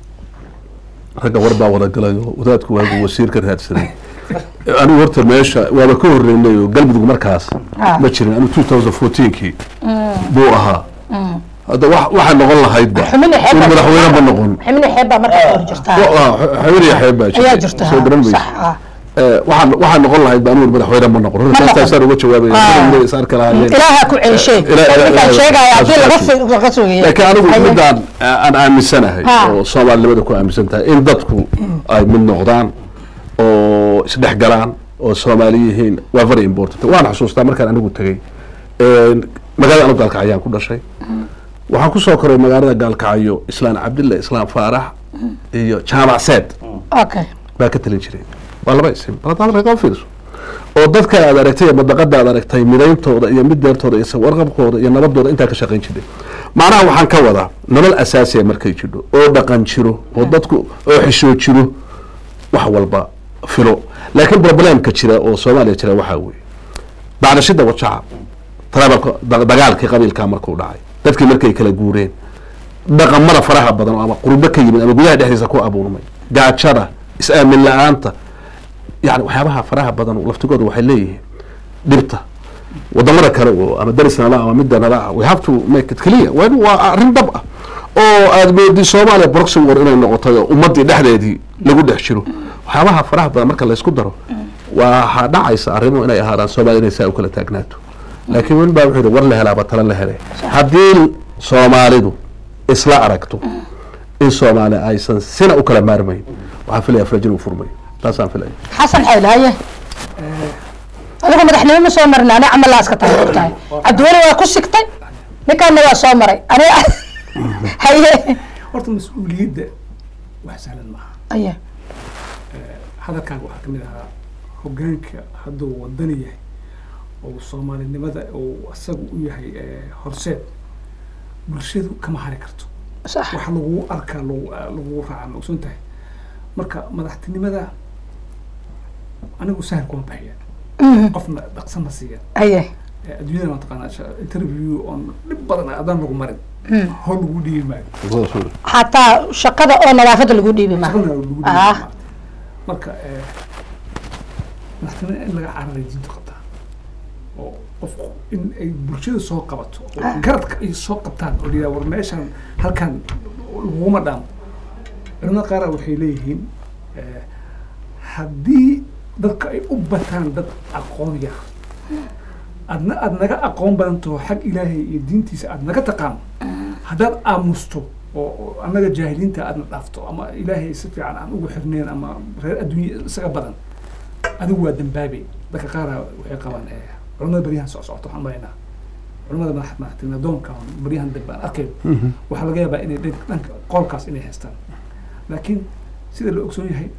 ragga war baa wada galay oo wadaadku waagu wasiir ka raadsanay anigu horta meesha waaba ka horeynay oo galmudug markaas Ah. ma jirin anu two thousand fourteenkii buu ahaa hadda wa- waxay noqon lahaydba xumini xeeb in baa madaxweyne ma noqon xumini xeeb baa markaa hor jirtaa xawiriya xeeb baa ayaa jirta soo garan sax maysa ah Eh, waxaan waxaan noqon lahayd ba anugu madaxweyne ma noqon Ma noqon. taasaan uga jawaabaya Ah. Madaxweyne is arki lahaayeen ilaaha ku celishay Ilaa- ilaa- ninkaan ilaa- sheegaya haddii ilaa- laga fi- laga sugaya laakiin anigu Haye. midaan aan aaminsanahay Ha. oo soomaalinimada ku aaminsan tahay in dadku ay mid noqdaan oo isdhex galaan oo soomaali yihiin waa very important waan xusuustaa markaan anigu tegey een, magaalada anu gaalkacyaan ku dhashay waxaan kusoo koray magaalada gaalkacyo islaan cabdilla islaan faarax iyo jaamac seed okay baa ka talin jiray waa laba isim baladaadka fiirso oo dadka aad aragtay ama daqada aad aragtay midayntooda iyo mideertooda iyo warqabkooda iyo nabadooda intaa ka shaqayn jiray macnaha waxaan ka wadaa nolol asaasiya markay jidho oo dhaqan jiro oo dadku oo xishoo jiro wax walba filo laakiin problemka jira oo soomaaliya jira waxaa weeye bacdashida wajaca tarabalka da- dagaalkii qabiilkaa markuu dhacay dadkii markay kala guureen dhaqamada faraha badan oo ama qurbo ka yimid ama gudaha dhexdiisa ku abuurmay gaajada is-aamin la-aanta yani waxyaabaha faraha badan laftigooda waxay leeyihiin dhibta wadamada kale oo ama daris nala ama midda nala ah we have to make it clear waa in- waa arrin dhab ah oo aad moodi soomaaliya proxy war inay noqotay oo ummadii dhexdeedii lagu dhex jiro waxyaabaha faraha badan marka laysku daro waxaa dhacaysa arrimo inay ahaadaan soomaaliya inay saa u kala taagnaato laakiin wen baa wuxuu yihi war la helaaba tala la helay haddii soomaalidu isla aragto in soomaaliya aysan sina u kala maarmayn waxaan filaya farajin uu furmayo taasaan filaya xasan xayl haye adigu madaxnimo ma soo marin ani camalaa iska tahay ogtahay cabdiweli waa ku sigtay ninkaana waa soo maray aniga haye horta mas-uuliyadda wax sahlan maaha aye hadalkaaga waxaa kamid ahaa hogaanka hadduu wadani yahay oo soomaalinimada uu isaga u yahay eh, horseed bulshadu kama hari karto sax wax lagu arkaa lagu lagu raaca ma ogsoon tahay marka madaxtinimada anigu sahal kuma bixiya Mhm. qofna dhaqsa ma siiya aye Eh, adduunyada waa taqaanaa sha- interview oon dhib badan adaan lagu marin hol lagu dhiibi maayo xataa shaqada oo nadaafada lagu dhiibi ma shaqadana lagu dhiibi Ah. maayo marka eh, madaxtinimada in laga cararay diinta qabtaa oo qofku in ay bulshada soo qabato oo garadka ay soo qabtaan oo liyaa war meeshan halkan laguma dhaamo culimada qaara waxay leeyihiin eh, haddii dadka ay u bataan dad aqoon yar adna aad naga aqoon badantaho xag ilaahay iyo diintiisa aad naga taqaano haddaad aamusto oo oo annaga jaahiliinta aadna dhaafto ama ilaahay si fiican aan ugu xirneen ama reer adduunya isaga badan adigu waa dambaabe dadka qaara waxay qabaan eh, culimada baryahan soc socota waxaan maraynaa culimada madax madaxtinima doonka oo baryahan dambe aan arkayn waxaa laga yaabaa inay dhanka dhanka qoolkaas inay haystaan laakiin sida la ogsoon yahay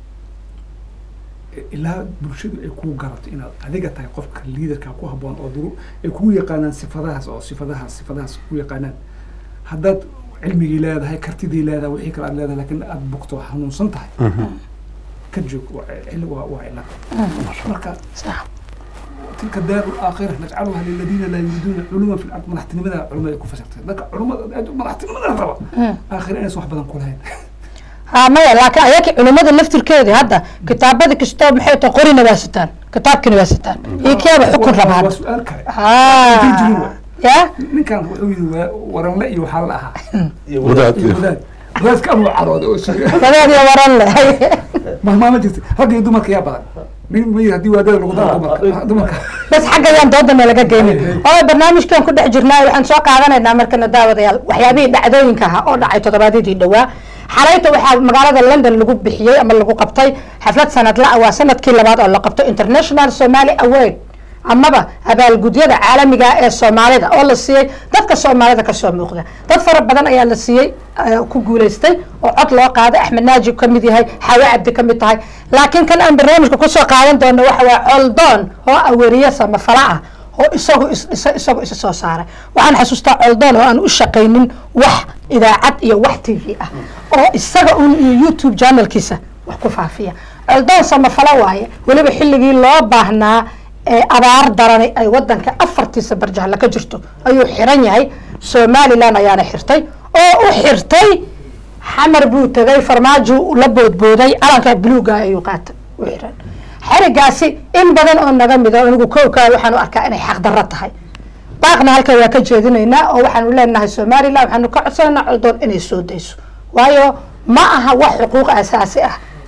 i- ilaa bulshadu ay kuu garato inaad adiga tahay qofka liidarka ku habboon oo duru ay kugu yaqaanaan sifadahaas oo sifadahaas sifadahaas ku yaqaanaan haddaad cilmigii leedahay kartidii leedahay wixii kale aad leedahay laakiin aad bugto hanuunsan tahay ka joog waa cil- waa waa cilad marka sax tilka daaru aakhira najcaluha liladiina laa yuriduuna culuman fi lard madaxtinimada culimada ay ku fasirtay dadka culimada aad madaxtinimada raba aakhira inaysan wax badan ku lahayn ha maya laakiin ayaki culimada laftirkeedii hadda kitaabada kastoo maxay tahay qorina waa sitaan kitaabkina waa sitaan iyo kiyaaba xukun Waa- rabaa waa hadda su-aal kale ha Intay jirin waay. ya ninkan wuxuu yidhi waa waranle iyo waxaa la ahaa iyo wadaad iyo wadaad wadaadka amuu carooday oo sheegay wadaad iyo waran leh mahmaama jirta ragga iyo dumarka yaa badan nin ma yidhi haddii waadada lagu daro dumarka dumarka bas xaggayaan doodana laga geynin oo barnaamijkan ku dhex jirnaa waxaan soo qaadanaynaa markana daawadayaal waxyaabihii dhacdooyinka ahaa oo dhacay toddobaadyadii dhowaa xalayta waxaa magaalada london lagu bixiyey ama lagu qabtay xaflad sanadla ah waa sanadkii labaad oo la qabto international somali award amaba abaalgudyada caalamiga ee soomaalida oo la siiyey dadka soomaalida kasoo muuqda dad fara badan ayaa la siiyey eh, ku guuleystay oo cod loo qaaday axmed naajib ka mid yahay xawe cabdi ka mid tahay laakiin kan aan barnaamijka kusoo qaadan doono waxa waa coldoon oo aweriye samafala ah oo isagu is- isa- isagu isa soo saaray waxaan xasuustaa coldoon oo aan u shaqaynin wax idaacad iyo wax t v ah oo isaga un iyo youtube channelkiisa wax ku faafiya coldoon samafalo waaye weliba xilligii loo baahnaa ee abaar darani ay wadanka afartiisa barjahla ka jirto ayuu xiran yahay somalilan ayaana xirtay oo u xirtay xamar buu tegay farmaajo la boodbooday calanka buluuga ayuu qaatay u xiran xerigaasi in badan oo naga mida anigu kowkaa waxaan u arkaa inay xaqdarro tahay baaqna halkan waa ka jeedinaynaa oo waxaanu leenahay somalilan waxaanu ka codsanaynaa coldoon inay soo dayso waayo ma aha wax xuquuq asaasi ah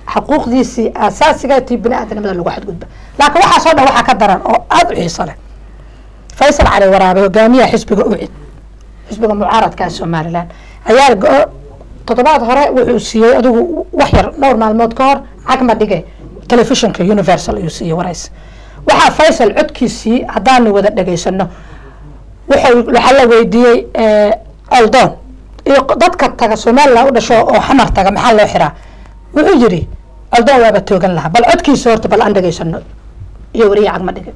xuquuqdiisii aasaasiga tii bini aadanimada lagu xadgudba laakiin waxaasoo dhan waxaa ka daran oo aada u xiiso leh faysal cali waraabe hogaamiyaha xisbiga ucid xisbiga mucaaradka ee somalilan ayaa go- toddobaad hore wuxuu siiyey adigu wax yar dhowr maalmood ka hor cagma dhige telefishinka universal ayuu siiyey warays waxaa faysal codkiisii haddaanu wada dhegaysano wuxuu waxaa la weydiiyey oldoon iyo dadka taga somaliland u dhasho oo xamar taga maxaa loo xiraa wuxuu yidhi oldoon waaba toogan lahaa bal codkiisa horta bal aan dhegaysano iyo wariye cagma dhige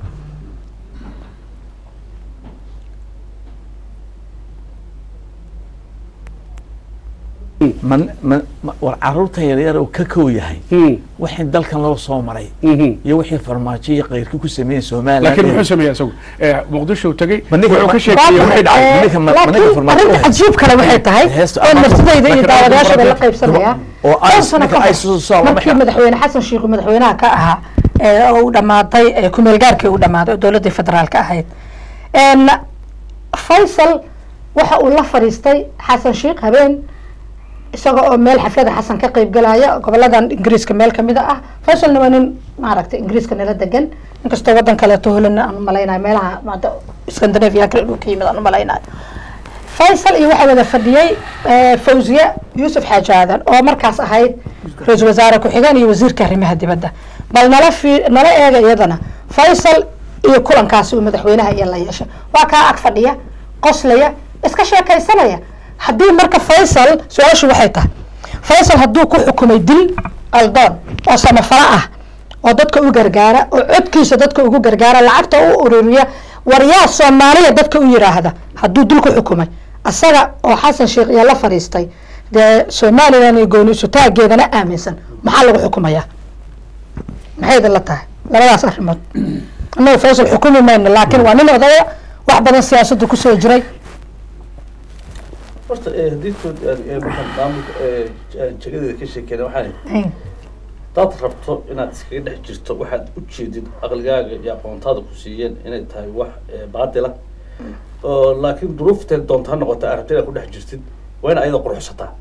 man man ma- war caruurta yaryar oo ka kow yahay wixii dalkan loo soo maray iyo wixii farmaajo iyo keyrkii ku sameeyey somaliland laakiin muxuu sameeyey isagu Eh, muqdisho tegey Ma ninka- wuxuu ka ma- sheekeeyey wixii dhacay Eh, Ninka ma- ma ninka laakiin farmaajo arrinta u haysta. cajiib kale waxay tahay Heesta oo ama- naftidayda iyo laakiin daawadayaashooda la arrinta qaybsanaya oo dhowr ay- sano ninka ka ay hor, soo soo- markii waxa- madaxweyne xasan sheikh uu madaxweynaha ka ahaa ee oo uu dhamaaday ee kumeel gaarkii uu dhamaaday oo dowladdii federaalka ahayd En, faysal waxa uu la fadhiistay xasan sheikh habeen isaga oo meel xaflada xasan ka qayb galaya goboladan ingiriiska meel kamid ah faysalna waa nin maaragtay ingiriiska nala degan inkastoo wadan kaleeto holana aan umalaynayo meelaha maanta scandinavia kale dhulka yimid aan umalaynayo faysal iyo waxaa wada fadhiyey eh, fawziye yuusuf xaaji aadan oo markaas ahayd ra-iisul wasaare ku-xigeen iyo wasiirka arrimaha dibadda bal nala fi nala eega iyadana faysal iyo kulankaasi uu madaxweynaha iyo la yeeshay waa kaa ag fadhiya qoslaya iska sheekaysanaya haddii marka faysal su-aashu waxay tahay faysal hadduu ku xukumay dil aldoon oo samafalo ah oo dadka u gargaara oo codkiisa dadka ugu gargaara lacagta u ururiya waryaa soomaaliya dadka u yiraahda hadduu dil ku xukumay asaga oo xasan sheekh iyo la fadhiistay dee somalilan iyo gooni isutaageedana aaminsan maxaa lagu xukumayaa maxay idin la tahay labadaas arrimood annaga faysal xukumi mayno laakiin waa nin odaya wax badan siyaasadda kusoo jiray horta eh, haddii kood aad- eh, markaan maamulka eh, j- jagadeeda ka sheekeyna waxaan hadaad rabto inaad iskaga dhex jirto waxaad u jeedid aqligaaga iyo aqoontaada ku siiyeen inay tahay wax eh, baatila oo laakiin duruufteed doonta ha noqota aad rabto inaad ku dhex jirtid waa in ayada quruxsataa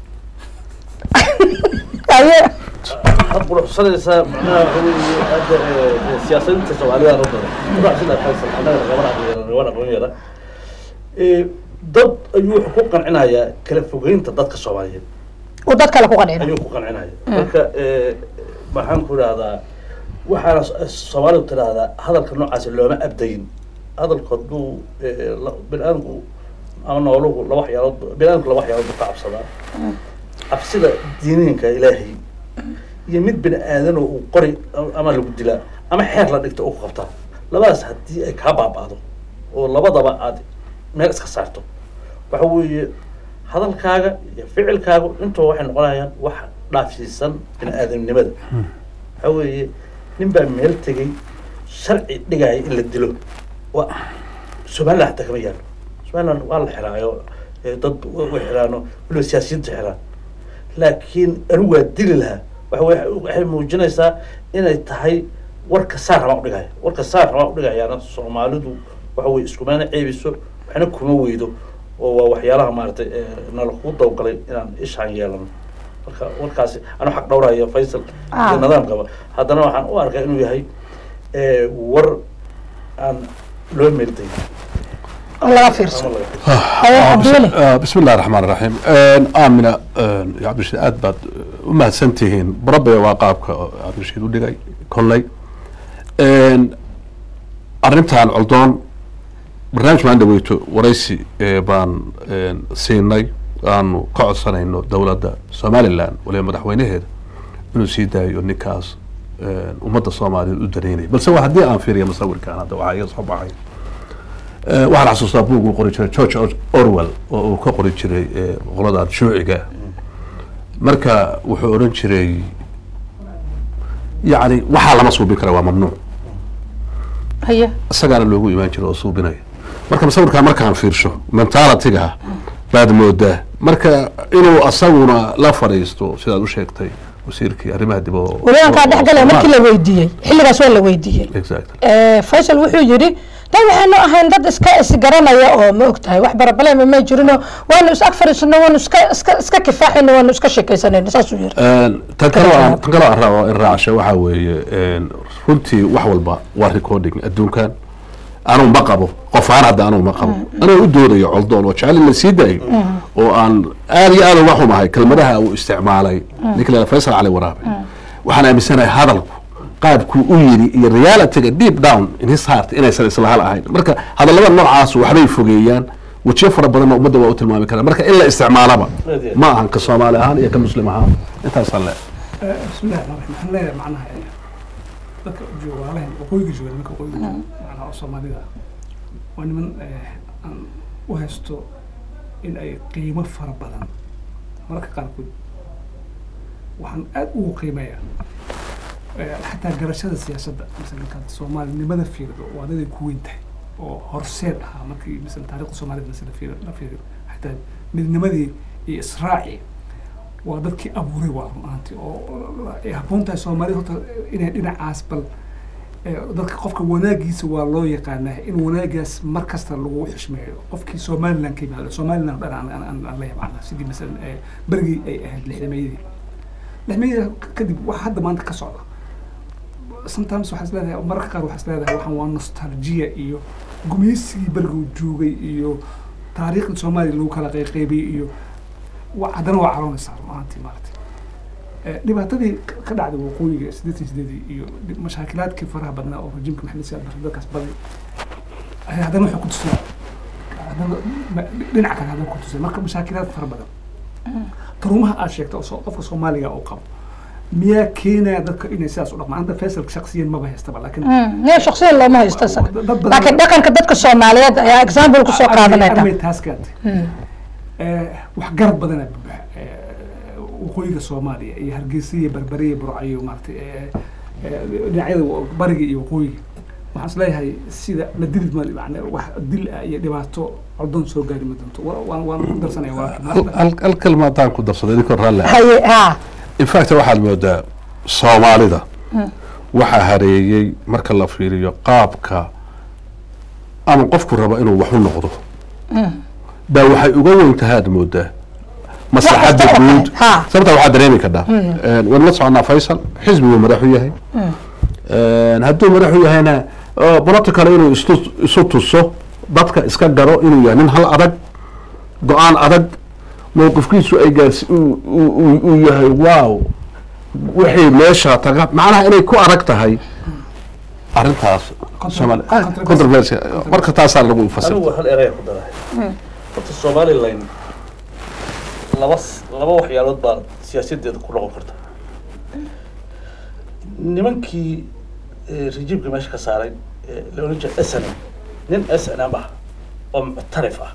aye had quruxsanaysaa macnaha waxa weeye hadda eh, eh, siyaasadiinta soomaalida oo badan quruxsida faysal annaga nagama aqoon nagama aqoon yara Eh, dad ayuu wuxuu ku qancinayaa kala fogeynta dadka soomaaliyeed uu dad kale ku qancina ayuu ku qancinaya marka eh, maxaan ku idhahdaa waxaana s- soomaalidu tidhaahdaa hadalka noocaasi looma abdayin hadalku hadduu eh, la- bini-aadamku ama nooluhu laba waxyaalood bini-aadamku laba waxyaalood buu ka cabsadaa cabsida diiniinka ilaahay iyo mid bini aadanoo uu qori ama lagu dilaa ama xeer la dhigto u qabtaa labadaas haddii ay kaa baaba'do oo labadaba aad meel iska saarto waxa weeye hadalkaaga iyo ficilkaagu intuba waxay noqonayaan wax dhaafsiisan bini aadamnimada waxa weeye nin baa meel tegey sharci dhigaya in la dilo waa somaliland hataa kama yaalo somaliland waa la xiraayo eh, dad way xiraano waliba siyaasiyiinta xiraan laakiin anigu waa dili lahaa waxa wey waxay muujinaysaa inay tahay warka saar rabaan udhigaya warka saar rabaan udhigayaana soomaalidu waxa weye iskumana ceebiso waxna kuma weydo oo waa waxyaalaha maaragtay eh, nala kugu dawgalay inaan ishaan yeelano marka warkaasi anuu xaq dhowraya faysal Ah. iyo nidaamkaba haddana waxaan u arkaa inuu yahay eh, war aan loo meelday oo laga fiirsan ama laga aye cabdiweli آه، بسم الله الرحمن الرحيم آه، آمنة آه، يا عبد الرشيد aad baad u mahadsantihiin barabay waa qaabka cabdirashiid u dhigay kolley arrintan coldoon barnaamij maan dhaweyto waraysi ee baan een, siinay aanu ka codsanayno dowladda somaliland waliba madaxweynaheeda inuu sii daayo ninkaas een, ummadda soomaaliyeed u dareynaya balse waa haddii aan fiiriyo musawirkan hadda waxaa iga soo baxay Eh, waxaan xasuustaa buug uu qori jiray george Or- orwell oo uu ka qori jiray eh, qoladan shuuciga marka wuxuu odhan jiray yacni waxaa lama suubin kara waa mamnuuc haye isagaana loogu imaan jira oo suubinaya marka musawirkaa markaan fiirsho mentalityga baad moodaa marka inuu asaguna la fadhiisto sidaad u sheegtay wasiirkii arrimaha dib oo welibankaa dhex galaya markii la weydiiyey xilligaas waa la weydiiyey exactly Eh, faysal wuxuu yidhi dad waxaanu ahayn dad iska isgaranaya oo ma ogtahay wax barabalema may jirino waanu is ag fadhiisano waanu iska iska iska kifaaxayno waanu iska sheekaysanayno saasuu yiri tan kale aan tan kale aan rabo in raacasho waxaa weeye een, runtii wax walba waa recording adduunkan anuu ma qabo qof ahaan hadda anuu ma qabo anuu u doodayo coldoon oo jecel in la sii daayo oo aan aad iyo aad uga xumahay kelmadaha uu isticmaalay ninka la faysal cali waraabe waxaan aaminsanahay hadalku qaabku u yiri iyo realityga deep down in his heart inaysan isla hal ahayn marka hadallada noocaas waxbay fogeeyaan wejiyo fara badanna ummadda waa u tilmaami karaa marka in la isticmaalaba ma ahan ka soomaali ahaan iyo ka muslim ahaan intaasaan le bismillahi rahmaan rahiim waxaan leeyahay macnaha eh, dadka jooga walaalahan waqooyiga jooga nimanka waqooyiga jooga macnaha oo soomaalida ah, waa niman eh, aan u haysto in ay qiimo fara badan mararka qaarkood waxaan aad ugu qiimeeyaa eh, xataa garashada siyaasadda masala markaad soomaalinimada fiirido waa daday ku weyn tahay oo horseed ahaa markii masala taariikhda soomaalida masala fiir la fiiriyo xataa midnimadii iyo israacii waa dadkii abuuray waa run ahaantii oo ay habboon tahay soomaalida horta inay dhinacaas bal eh, dadka qofka wanaagiisa waa loo yaqaanaa in wanaagaas mar kasta lagu xishmeeyo qofkii somaliland ka yimaado somaliland dhan aan- aan aan- aan la yaqaana sidii masalan eh, berigii ay ahayd lixdameeyadii lixdameeyada kadib waxa hadda maanta ka socda sometimes waxaa is leedahay mararka qaar waxaa is leedahay waxaan waa nostalgia iyo gumeysigii beriguu joogay iyo taariikhda soomaaliya lagu kala qayqaybiyey iyo wa- haddana waa caroonaysaa run ahaantii maaragtay Eh, dhibaatadii ka- ka dhacday waqooyiga siddeetan sideedii iyo dhib- mashaakilaadkii faraha badnaa oo rajiimka maxamed siyaad barre dadkaas baday eh, haddana waxay ku tusay haddana ma- dhinaca kale haddana ku tusay marka mashaakilaad fara badan taruumaha aad sheegta oo soo- qofka soomaaliga uu qabo miyaa keenaya dadka inay sidaas u dhaqmaan anta faysalka shaksiyan maba haystaba laakiin niya shaksiyan looma haysto isaga dad badan- laakiin dhaqanka dadka soomaaliyeed ayaa example kusoo qaadanaya armay taas keentay wax garab badana buuxa Eh, waqooyiga soomaaliya iyo hargeysa iyo berbere iyo burco iyo maaragtay eh, eh, dhinacyada wa- bariga iyo waqooyiga waxaan is leeyahay sida la dili ma yani wax dil ah iyo dhibaato codon soo gaari ma doonto Wa- waan waan ku darsanaya waa hal- hal hal kelma haddaan ku darsaday idinkoo raalli ah haye ha in fact waxaad moodaa soomaalida waxaa hareeyey marka la fiiriyo qaabka ama qofku rabo inuu wax u noqdo baa waxay uga weyn tahay aad moodaa maslaxadda Wax kasta oo guud kale, ha. sababta waxaad dareemi kadhaa waan la soconaa faysal xisbiguu madaxu yahay hadduu madaxu yahayna political inuu istu- isu tuso dadka iska garo inuu yahay nin hal adag go-aan adag mowqifkiisu ay gaarsi uu- uu uu- uu yahay wow wixii meesha taga macnaha inay ku adag tahay arrintaas Soomaali- ah, controversy. controversy marka taasaa lagu anigu fasirta hal eraya ku darahay horta somaliland laba s- laba waxyaalood baa siyaasadeeda ku noqon karta nimankii eh, rejiimka meesha ka saaray eh, la oran jiray snm nin snm ah oo muctarif ah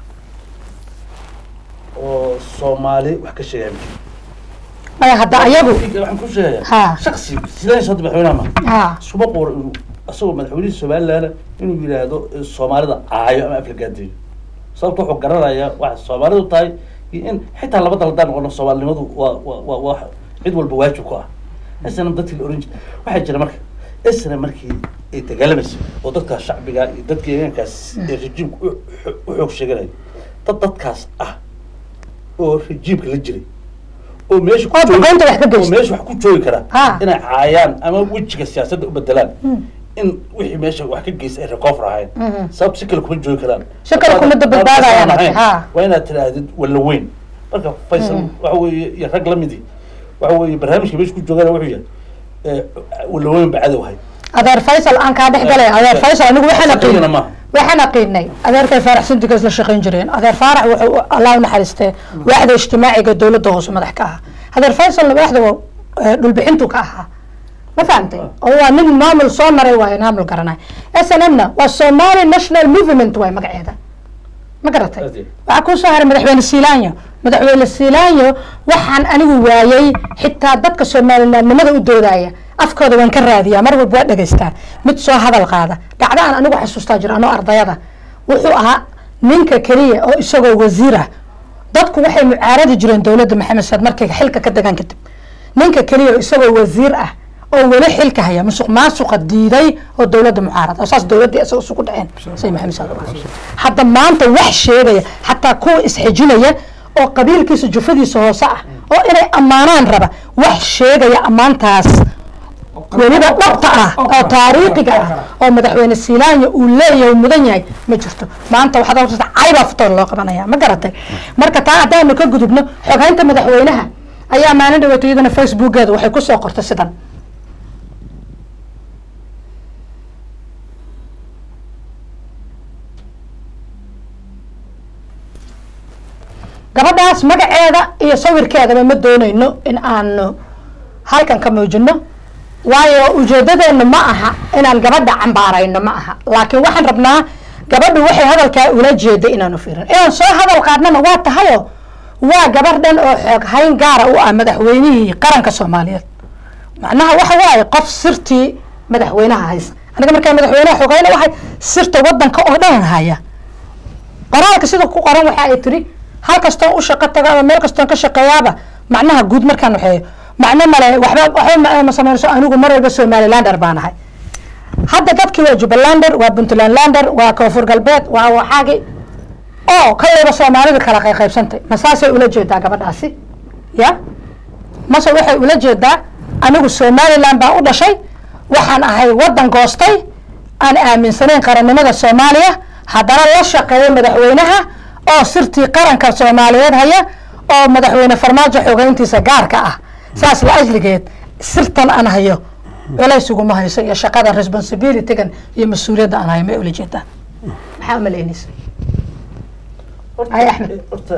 oo soomaali wax ka sheegaya ma jiro. maya hadda ayagu waxaan ku sheegayaa Ha. shaksi sidaas hadda madaxweynaha ma ha iskuma quuro inuu asagoo madaxweynihii somaliland inuu yidhaahdo eh, soomaalida caayo ama aflagaadeeyo sababta wuxuu garanayaa waxay soomaalidu tahay iyo in xitaa laba dal haddaan noqono soomaalinimadu waa waa waa waa cid walba waajib ku ah isna dadkii la oran jiray waxaa jira marka isna markii ay dagaalamaysa oo dadkaas shacbiga iyo dadka deegaankaas ee rejiimka u xo- u xoog sheeganaya dad dadkaas ah oo rejiimka la jiray oo meesha ku Oo joogi- duqeynta wax ka oo geysta. meesha wax ku joogi kara Ha. inay caayaan ama wejiga siyaasadda u bedelaan in wixii meesha wax ka geysta ay recover ahayn sababta si kale kuma joogi karaan Si kale kuma Haddaad- badbaadayaan, haddaad ahayn, ha. waa inaad tidhaahdid walla weyn marka faysal waxa weeye iyo rag lamidii waxa weeye barnaamijka meesha ku joogaan wuxuu yahay eh, walla weyn ba cadow hay adeer faysal aan kaa dhex galay adeer faysal anigu waxaan Shaqeeyana aqiin maaha. waxaan aqiinay adeerkay faarax sindigas la shaqayn jireen adeer faarax wuxuu allah u naxariistee waaxda ijtimaaciga dowladda hoose madax ka ahaa adeer faysalna waaxda waa, eh, dhulbixintu ka ahaa ma fahantay oo waa nin maamul soo maray waayo maamul garanay s n m na waa somali national movement waay magaceeda ma garatay Ade. waxaa kuu soo haray madaxweyne siilaanyo madaxweyne siilaanyo waxaan anigu waayey xitaa dadka soomaalinaamnimada u doodaya afkooda waan ka raadiyaa mar walba waa dhegaystaa mid soo hadal qaada dhacdo aan anigu xasuustaa jiro anoo ardayada wuxuu ahaa ninka keliya oo isagoo wasiir ah dadku waxay mucaaradi jireen dowladda maxamed saad markay xilka ka degaan kadib ninka keliya oo isagoo wasiir ah oo weli xilka haya musuq maasuqa diiday oo dowladda mucaarada oo saas dowladdii isaga isugu dhaceen say maxamed saad hadda maanta wax sheegaya xataa kuwa isxijinaya oo qabiilkiisa jufadiisa hoose ah oo inay ammaanaan raba wax sheegaya ammaantaas weliba dhabta ah oo taariikhiga ah oo madaxweyne silaanya uu leeyahay uu mudan yahay ma jirto maanta waxaad horta caybaa futoor loo qabanaya ma garatay marka taa haddaanu ka gudubno xoghaynta madaxweynaha ayaa maalin dhaweeto iyadana facebookeeda waxay kusoo qortay sidan gabadhaas magaceeda iyo sawirkeedaba ma doonayno in aanu halkan ka muujino waayo ujeedadeenu ma aha inaan gabadha cambaarayno ma aha laakiin waxaan rabnaa gabadhu waxay hadalkaa ula jeeda inaanu fiirin inaan soo hadal qaadnana waa tahayo waa gabar dhan oo xoog hayn gaara u ah madaxweynihii qaranka soomaaliyeed macnaha waxa waaye qof sirtii madaxweynaha haysa aniga markaa madaxweynaha xoogayna waxay sirta wadanka oo dhan haya qoraalka sida ku qoran waxa ay tiri hal kastoon u shaqo tago ama meel kastoon ka shaqeeyaaba macnaha guud markaan waxeeyo macno male waxba waxba ma sameynayso anigu mar walba somalilander baan ahay hadda dadkii waa jubbalander waa puntlandlander waa koonfur galbeed waa waxaagi oo kaleyba soomaalida kala qayqaybsantay ma saasay ula jeedaa gabadhaasi ya mase waxay ula jeedaa anigu somaliland baan u dhashay waxaan ahay wadan goostay aan aaminsanayn qarannimada soomaaliya haddana la shaqeeyo madaxweynaha oo sirtii qaranka soomaaliyeed haya oo madaxweyne farmaajo xogeyntiisa gaarka ah saas la ajligeed sirtan aan hayo culays iguma hayso iyo shaqada responsibilitygan iyo mas-uuliyadda aan hayo may ula jeedaa maxaa umalaynaysa Ay, Axmed. horta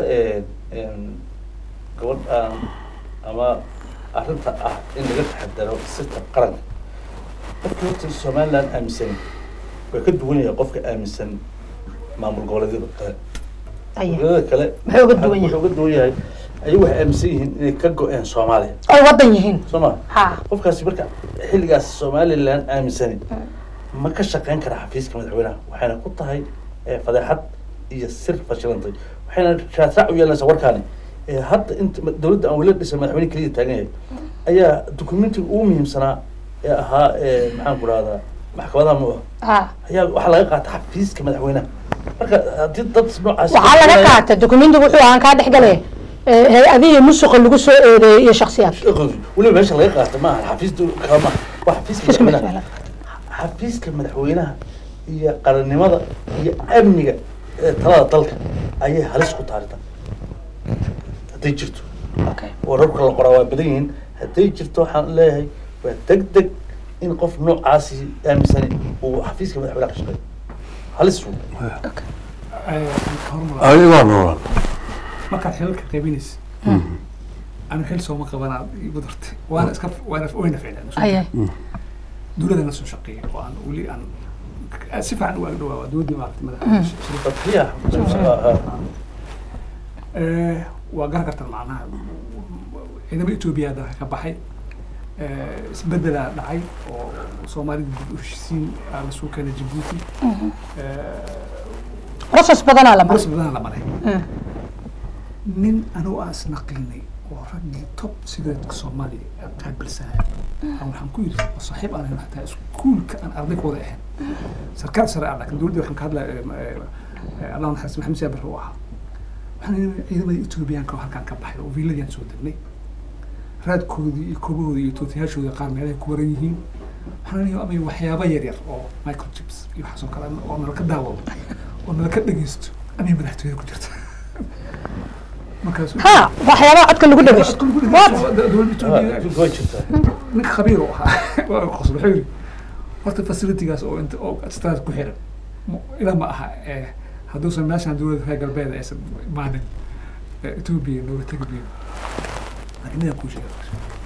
gabadh aan ama arrinta ah in laga taxadaro sirta qaranka qofka horta somaliland aaminsan waa ka duwan yahay qofka aaminsan maamul goboleedyada kale Aya. goboleedyada kale Maxay uga duwan yihiin? wuxuu uga duwan yahay ayagu waxay aaminsan yihiin inay ka go-een soomaaliya oy wadan yihiin soo ma ha qofkaasi marka xilligaas somaliland aaminsani ma ka shaqeyn kara xafiiska madaxweynaha waxayna ku tahay eh, fadeexad iyo sir fashilantay waxayna raadraac u yeelanaysaa warkaani Eh, hadda inta ma- dowladda aan weli dhisan madaxweyne keliya taagan yahay ayaa dokumentiga ugu muhiimsanaa ee ahaa eh, maxaan ku rahdaa maxkamadaha mu ha ayaa waxaa laga qaata xafiiska madaxweynaha marka haddii dad noocaas waxaa laga qaatay dokumentiga wuxuu ahaan kaa dhex galay hay-adihii musuqa lagu soo eedeeyey iyo shaksiyaad weliba meesha laga qaata maaha xafiis dow- kala maaha waa xafiiska Xafiiska madaxweynaha xafiiska madaxweynaha iyo qarannimada iyo amniga ee talada dalka ayay halis ku taarita hadday jirto Okay. wararka la qoraa waa badan yihiin hadday jirto waxaan leeyahay waa deg deg in qof noocaasi aaminsani uu xafiiska madaxweynaha ka shaqeeyo halis wey ayagaa noolan markaad xilalka qaybinaysa anu xil sooma qabanaa igu dartay waana iska waana wayna ficnaan Aya. dowladda la soo shaqeeyay oo aan weli aan si fiican u ag dhawaa waa dowladdii maaragtay madaxda dadkiya Eh, waa garan kartaan macnaha ciidamada etoobiya dalka ka baxay Eh, isbedelaa dhacay oo soomaalida dib u heshisiin aa lasoo keenay jabuuti process badanaa la maray bas badan la maray nin anigu aan isnaqiinay oo raggii top sigaretka soomaaliya ee qaabilsanaa aan waxaan ku yidhi oo saaxiib aan ahayn xataa iskuulka aan arday ka wada ahayn sarkaal sare ah laakiin dowladda waxaan ka hadlaya allah naxariis maxamed siyaa barre u ahaa waxaan yidhi ciidamada etoobiyaanka oo halkaan ka baxay oo viiladii soo degnay raadkoodii iyo koobahoodii iyo tootiyaashoodii qaar meelahay ku waran yihiin waxaan leeyahay amay waxyaaba yar yar oo microchips iyo waxaas oo kale oo nala ka daawado oo nala ka dhegeysto amay madaxtooyada ku jirta markaas ha waxyaabaha codka lagu dhageysto What? dowladda etoobiya way jirtaa ninka khabiir u ahaa waa qosol wuxuu yidhi horta facilitigaas oo inta oo staad ku xiran ma- ilaa ma aha eh, hadduusan meeshaan dowladda reer galbeed aysan imaanin eh, etoobiya nooga tegi biyo laakiin midaan kuu sheega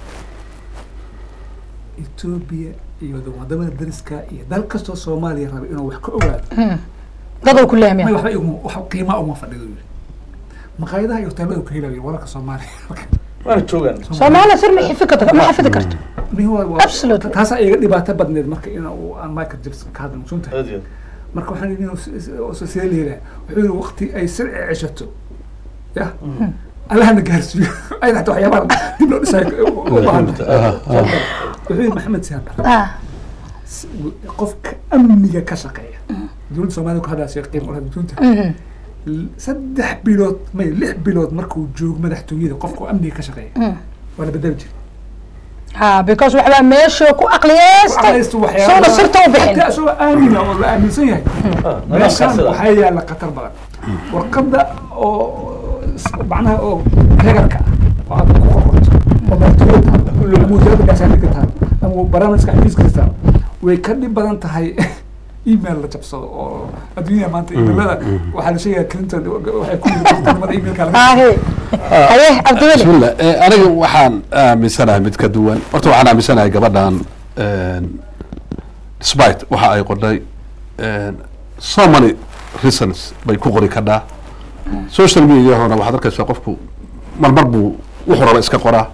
etoobiya iyo wadamada dariska iyo dal kastoo soomaaliya raba inuu wax ka ogaado dadow ku may leehmaya waxba iguma wax qiimaa uma fadhido yidhi maqaayadaha iyo hoteelada ka helayo wararka soomaaliya waana joogaan soomaaliya sir ma xifidi karto ma xafidi karto Absolutely. taasaa iga dhibaato badneed marka in uu aan michael jackson ka hadla maqsuuntahay aad iyo aad. marka waxaan yidhi inuu s- s- oo sidee la yidhaha wuxuu yidhi waqti ay sir ceshato ya allahana gaarsiiyo ayada xataa waxyaabaha dib loo dhisayo u baahan wuxuu yidhi maxamed siyaad barre ah s- qofka amniga ka shaqeeya dowladda soomaalida ku hadlaasay qiimo u lahayd dunta mhm. saddex bilood may lix bilood markuu joogo madaxtooyada qofka amniga ka shaqeeya Mm. waa la bedeli jiray ha because waxbaa meeshuu ku aqliyeystay Aqlaystu soona sirta u bixin Hataa isagoo aamina oo la aaminsan yahay Ah, meeshaan nadaamkaasida. waxaa yaala khatar badan warqadda oo s- macnaha oo regarka ah oo aad ku qorqorto oo madaxtooyada taal ama wasaaradda gaashaandhigga taal ama barnaamijka xafiiska taal way ka dhib badan tahay email la jabsado oo adduunyada maanta emailada waxaa la sheegaya clinton waxay ku yiri waqtinimada emailka laga hahe haye cabdiweli bismillah Eh, aniga waxaan aaminsanahay mid ka duwan horta waxaan aaminsanahay gabadhan despite waxa ay qodhay so many reasons bay ku qori kadhaa social mediahona waxaad arkaysaa qofku marmar buu wuxuu raba iska qoraa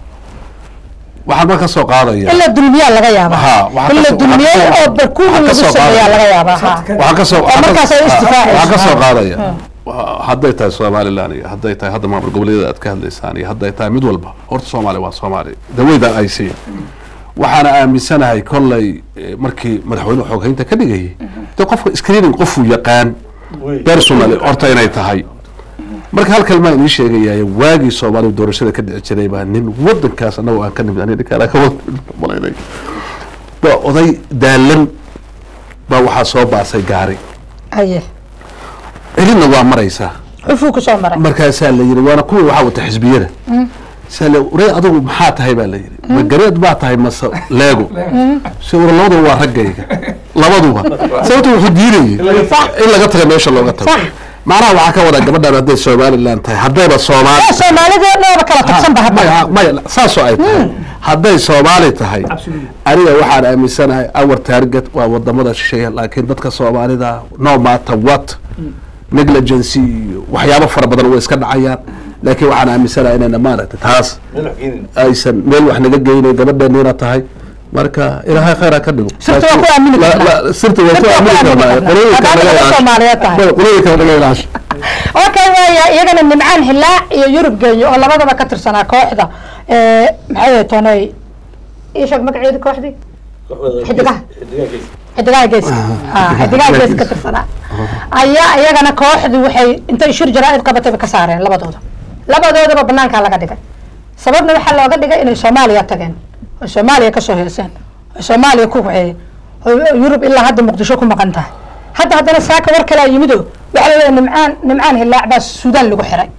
waxaan marka soo qaadaya in la dulmiyaa laga yaabaa Ha, waxaa in la kasoo- dulmiyey waxaa kasoo- oo barkuuga waxaa lagu kasoo sameeyaa qaadaya. laga yaabaa ha waxaan ka soo oo markaas ay isdifaacayso. waxaan ka soo Ha. qaadaya Wa- hadday tahay somaliland iyo hadday tahay hadda maamul goboleedyada aad ka hadlaysaan iyo hadday tahay mid walba horta soomaaliya waa soomaaliya daweydan ay siiya waxaana aaminsanahay kollay eh, markii madaxweyne xooghaynta ka dhigayay de qofka screening qofuu yaqaan Wey. personally horta inay tahay marka hal kalmaa inii sheegaya waagii soomaaliya doorashada ka dhici jiray baa nin wadankaas anagoo aan ka nimid aniga ninkaan aan ka wada malaynay baa oday daalan baa waxaa soo baasay gaari haye celinna waa maraysaa xufuu ku soo maray markaasaa la yidhi waana kuwii waxaa wata xisbiyada saa la waree adigu maxaa tahay baa la yidhi ma gareed baa tahay mase leego se war labaduba waa raggayga labaduba sababta wuxuu diidayay in laga taga meesha looga tago Sax. macnaha waxaa ka wada gabadhan hadday somaliland tahay haddayba soomaali Ee, soomaalida dhoaba kala tagsan ba hadda maya maya saasoo ay tahay hadday soomaali tahay Absolutely. aniga waxaan aaminsanahay our target waa wadamada shisheeye laakiin dadka soomaalida no matter what negligency iyo waxyaabo fara badan way iska dhacayaan laakiin waxaan aaminsanahay inayna maaragtay taas meel wax keenin aysan meel wax naga geynayn gabadheeniina tahay marka ilaahay khayr ha ka dhigo Sirta waa ku aamini La- karnaa. la- sirta waa ku Sirta waa ku aamini aamini karnaa karnaa. qolooyinka Haddaad naga dadka ilaasho Soomaaliyeed tahay. Maya, qolooyinka naga ilaasho okay waaya iyagana nimcaan hilaac iyo yurub geeyo oo labadaba ka tirsanaa kooxda ee, maxay ahayd toonay ii sheeg magaceedi kooxdii Xidigaha. xidigaha gees xidigaha geeska ha xidigaha geeska ka tirsanaa ayaa iyagana kooxdii waxay intay shir jaraa'id qabatayba ka saareen labadooda labadoodaba banaankaa laga dhigay sababna waxaa looga dhigay inay soomaaliya tageen oy soomaaliya kasoo heeseen oy soomaaliya ku waxeeyeen oo yurub ilaa hadda muqdisho ku maqan tahay hadda haddana saaka war kalaa yimido waxaa laleeyahay nimcaan nimcaan hilaac baa suudaan lagu xiray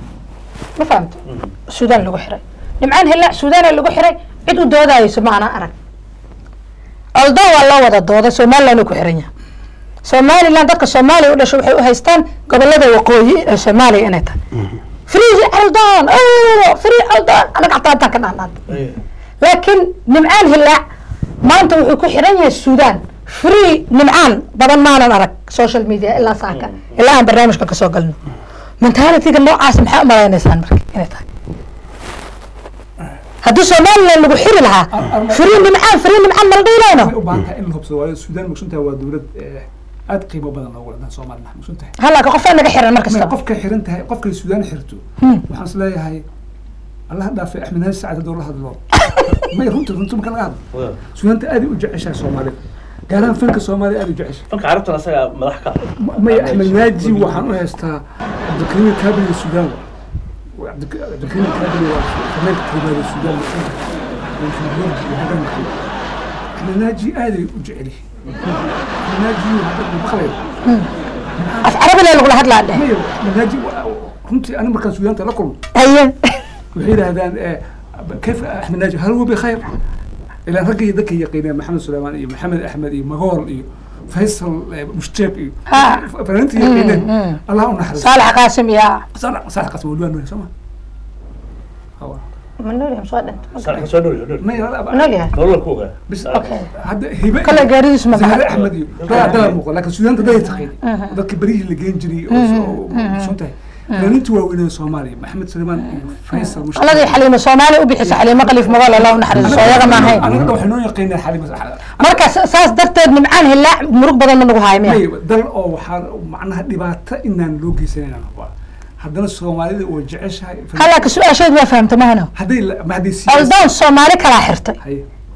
ma fahamta suudaan lagu xiray nimcaan hilaac suudaana lagu xiray cid u doodayso ma ana arag oldo waa loo wada dooday somaliland uu ku xiran yahay somaliland dadka soomaaliya u dhashay waxay u haystaan gobolada waqooyi ee soomaaliya inay tahay free aldon free aldon anaga xataa intaan ka dhahnaan laakiin nimcaan hilaac maanta wuxuu ku xiran yahay suudaan free nimcaan badan maanan arag social media ilaa saaka ilaa aan barnaamijka kasoo galno mentalityga noocaas maxaa umalaynaysaan marka inay tahay haddii somaliland lagu xiri lahaa free nimcaan free nimcaan mala dhiilayno waxay u baahan tahay in la hubsado waayo suudaan mugsuntahay waa dowlad eh, aad qiimo badan loogu wadan soomaalina mugsuntahay halaka qofaa naga xiran mar Maya, kastaba qofkay xiran tahay qofkay suudaan xirto waxaan is leeyahay allah dhaafay axmed naaji sacad haddoo la hadlo may runta runta marka laga hadlo suudaanta aad ay u jeceshahay soomaalida gaar ahaan fanka soomaaliya aad ay u jeceshahay fanka carabtan asaga madax ka maya axmed naaji waxaan u haystaa cabdikariim kaabili suudaan wa Cabdi- cabdikariim kaabili waa fanaanka koobaad ee suudaan mugsunta axmed naaji aad ay u jecel yihiin axmed naaji hadda maqlayo af carabile lagula hadlaa dheh maya axmed naaji runtii ani markaan suudaanta la kulmo haye waxay yidhaahdaan eh, كيف احمد ناجي هل هو بخير؟ الى رقي ذكي يقينا محمد سليمان إيه محمد احمد إيه مغول إيه فيصل إيه مشتاق إيه ها. فانت يقينا الله نحرس saalax qaasim yaa صالح صالح قسم ولوان نوري سما هو ma noolyahay soo dhintay صالح soo dhow dhow ما يلا ma noolyahay nolol ku ogaa بس Okay. هذا هبه kale gaaridiisu ma زهر baxay احمد إيه لا ده مو لكن السودان ده يتقين ذاك بريه اللي جين جري سنتي فانت واوين سومالي محمد سليمان إيه فيصل مشتاق qaladii xaliimo soomaali u bixisa xaliimo qaliif magool allah u naxariiso iyaga ma ahayn انا قد وحنو يقينا حالي بس marka saas darteed nimcaan hilaac murug badan ma nagu hayo miya may dal oo waxaa macnaha dhibaato inaan loo geysanayna waa haddana soomaalida oo jeceshahay halaka su-aasheed waa fahamta mahano hadday la- ma hadday siyaas oldoon soomaali kalaa xirtay haye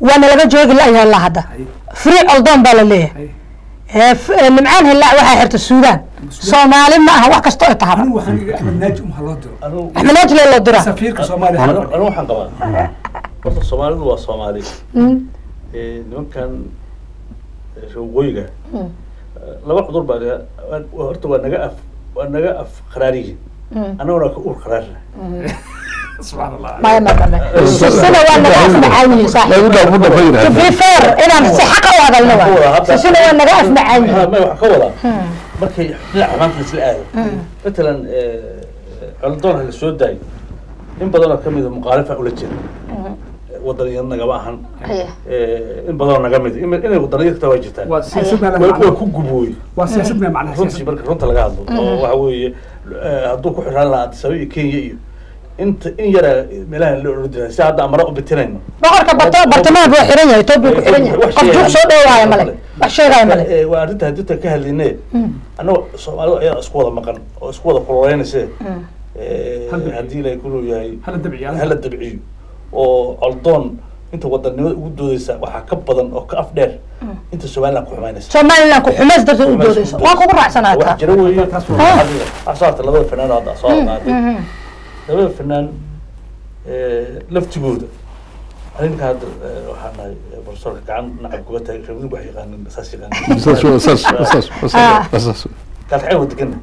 waana laga joogi la-yahay ilaa hadda free coldoon baa la leeyahay Eh, f- eh, nimcaan hillaac waxaa xirta suudaan soomaali ma aha wax kastoo ay tahaba anigu waxaan iga axmed naaji umha loo diro anigu axmed najle loo dira safiirka soomaaliya anigu anigu waxaan qabaa horta soomaalidu waa soomaali Eh, nimankan eh, reer waqooyiga eh, laba cudur baa naga- waa- waa- horta waa naga af waa naga af qaraariyihin annaguna waa ka uur qaraarina subxaan allah maya maqame sisina waa naga afmacaan yihiin lagu saaxiib dhaafo dhafa to yidhahda be fair inaan si xaqa u hadalno Waxaan ka wadaa waa hadda- sisina waa naga afmacaan Ha, yihiin may waxaan ka wadaa markay dhinaca maanta isla aado matalan coldoon ha la soo daayo in badanoo kamida muqaalifa ula jira wadaniya nagama ahan Eh, in badanoo naga mid in- inay wadaniya kata waa jirtaan waa siyaasadna way leh way ku gubooy waa siyaasadna macnaha runtii siyaasad marka runta laga hadlo oo waxa weeye eh, hadduu ku xiraan lahaa Addis Ababa iyo Kenya iyo inta in yara meelaha la oran jiray si hadda amara u bitinayno boqorka barta- bartamaha buu xiran yahay etoobiya ku xiran yahay qof juuq soo dhowaayo male wax sheegaayo male Eh, waa arrinta hadinta ka hadlayne annagoo soomaalidu ayaa isku wada maqan oo isku wada kuloleynayse Eh, Hal dabciyo. haddii ilaahay kuluu yahay hala dabciya hala dabciyo oo coldoon inta wadanimada ugu doodeysa waxaa ka badan oo ka af dheer inta somaliland ku xumaynaysa somaliland ku xumays darteed u doodayso waan kugu raacsanaa wax taa jira weeye Taas wax waa- soo harta labada fanaan oo hadda soo qaaday labada fanaan eh, laftigooda arrinka hadda eh, waxaan nahay eh, profesorka gacan nacab kuga taagay reer mudug wax yaqaanin saas yaqaanin saas wa- saas saas Ah. saas saas kalxay wada degana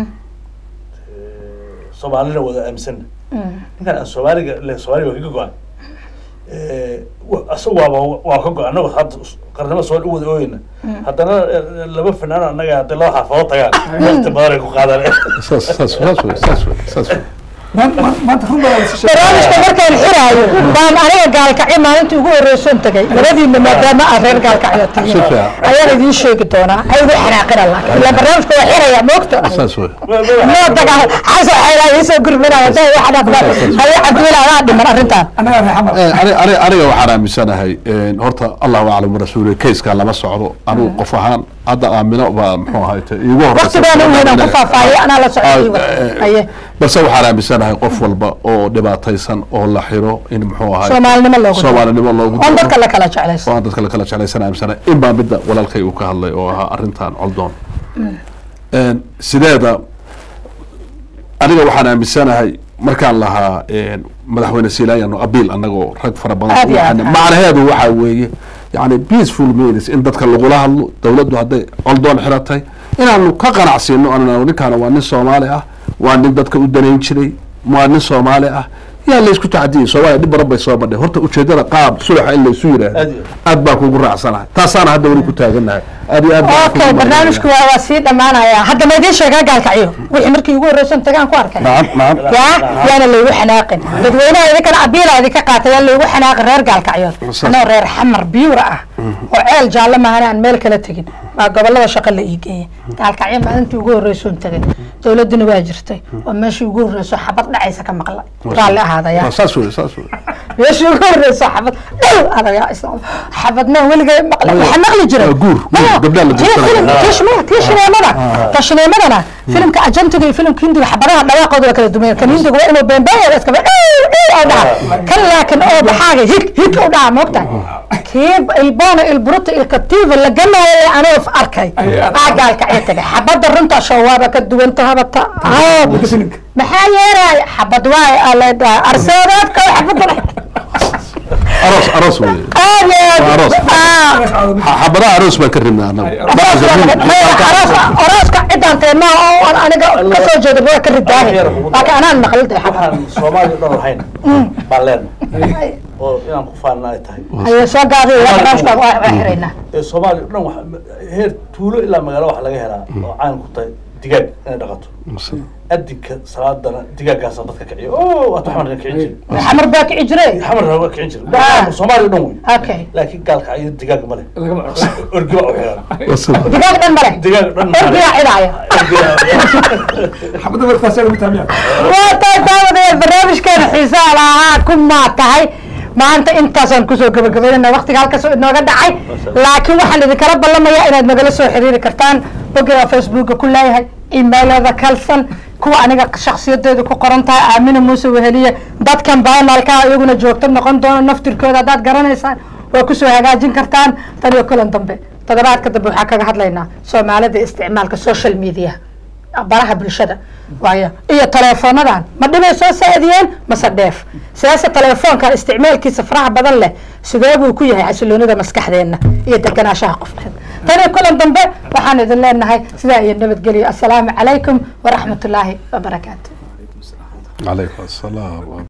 soomaalina wada aaminsanna ninkan aan soomaaliga le soomaaliga waa kaga go-an asaga waaba waa ka go-an annago hadda qarnimo soo u wada ooyeyna haddana eh, laba fanaan annaga hadday laba xaafadood tagaan waqti badan ay ku qaadaan saas saas saas wey saas wey saas wey maanta run baa wada shisheeye barnaamijka markaan xiraayo baan aniga gaalkacyo maalintii ugu horreysoon tagay labadiina maadaama aad reer gaalkacyo Si tihiin fiican. ayaan idiin sheegi doonaa ha igu xanaaqina laakiin ilaa barnaamijka waa xiraya moogta saas wey noo taga xasan xeelaa iisoo gurminaya day wax dhafna haye cabdiwila adaa dhiman arrintaan annaga reer xamar Eh, ani- ani- aniga waxaan aaminsanahay eh, horta allahu aclam rasuuli kayskaa lama socdo anigu qof ahaan hadda aamino baa muxuu ahayte iigu horeysa waqtigaana u weynaan ku faahfaahiyay anaa la socday Ah, eh, haye balse waxaan aaminsanahay qof walba oo dhibaataysan oo la xiro in muxuu ahay soomaalinimo loogu daro. soomaalinimo loogu oon daro. dadka la kala jeclayso oo aan dadka la kala jeclaysan aaminsanahay in baa midda walaalkay uu ka hadlay oo ahaa arrintan coldoon Een, sideeda aniga waxaan aaminsanahay markaan lahaa een, madaxweyne silaayano abiil annagoo rag fara badan Aad iyo aad. waxaan- macnaheedu waxaa weeye yani peaceful means in dadka lagula hadlo dowladdu hadday coldoon xiratay inaanu ka qanacsiino anana ninkaana waa nin soomaali ah waa nin dadka u danayn jiray waa nin soomaali ah yaa laysku tacdiyay soomaaliya dhib badan bay soo badhay horta ujeedada qaab sulaxa in laysu Aad yidhaahdo iyo aad baan kugu raacsanahay taasaana hadda weli ku taagannahay aad iyo aad baan okay kugu barnaamijku waa waa sii dhammaanaya hadda ma idiin sheegaa gaalkacyo wixii markii ugu horreysan tagaan ku arkay nacam nacam yaa yaana laygu xanaaqin dadweynaha idinkana abiila idinka qaatay yaa laygu xanaaqin reer gaalkacyood Saas. anoo reer xamar biyuura ah oo ceel jaalle maahane aan meel kala tegin baa gobolada shaqa la ii geeyay gaalkacyo maalintii ugu horreysoon tagay dowladuna waa jirtay oo meeshii ugu horreyso xabad dhacaysa ka maqla raalli ahaadaya Waa saas wey saas wey meeshii ugu horreyso xabad dhow adayaa islaam xabadna weligay maqla waxaa maqli jiray Waa guur, guur, Maya, gabdhaha la tii guursanaya. filim- tii shime- tii shineemada ta shineemadana filimka ajantiga iyo filimka hindiga xabadaha dhawaaqooda waa kala duwan kan hindiga waa inuu beenbeeya iskaba oo dhaha kan laakin oo baxaaga hig hig u dhaha moogta kii ilboona ilburuta ilkatiiva la ganaayo ee anoo arkay aa gaalkacyo tagay xabada runta shawaaba ka duwanta habata filimka maxaa yeelaya xabad waay ala dhaha arseedaadka xabada aroos aroos wey aad iyo aad Waa aroos. Ah. Ha- xabadaha aroos baan ka ribnaa annagu orooska cidaan teema oo aan aniga kasoo jeeda waa ka ridaahay laakiin anaan maqlida waxaan soomaaliya o dhan lahayn baan leenahay oo inaan ku faanna ay tahay aye soo gaadiy barnaamijka waa waa xiraynaa ee soomaaliya o dhan waxa heer tuulo ilaa magaalo waxa laga helaa oo caan ku tahay digaag inay dhaqato adinka salaadana digaaggaasa dadka kiciyo o waata xamarna kicin jiri xamar baa kici jire xamarna waa kicin jiri Ah. soomaaliya o dhan wey okay laakiin gaalka ayo digaag ma leh orgi baa u xiran digaag dhan male digaag dhan ma leh. orgigaa cidaaya xabadda markaas lagu taamiya waa tahay daawadaya barnaamijkeena xiisaha lahaa ku maa tahay maanta intaasaan kusoo gabagabaynana waktiga halkaas oo inooga dhacay laakiin waxaan idinkala ballamayaa inaad nagala soo xiriiri kartaan bogga facebooka ku leeyahay emailada kalsan kuwa aniga shaksiyadeedu ku qoran tahay aamina muuse weheliye dadkan baanaalkaa iyaguna joogto noqon doono naftirkooda haddaad garanaysaan waa kusoo hagaajin kartaan tan iyo kulan dambe toddobaadka dambe waxaa kaga hadlaynaa soomaalida isticmaalka social media baraha bulshada waayo iyo teleefoonadan ma dhibay soo saadiyeen mase dheef sidaase teleefoonkan isticmaalkiisa faraha badan leh sidee buu ku yahay xasiloonida maskaxdeenna iyo deganaanshaha qofkeed tan iyo kulan dambe waxaan idin leenahay sidaa iyo nabadgelyo assalaamu calaykum waraxmatullaahi wabarakaatu calaykum asalaam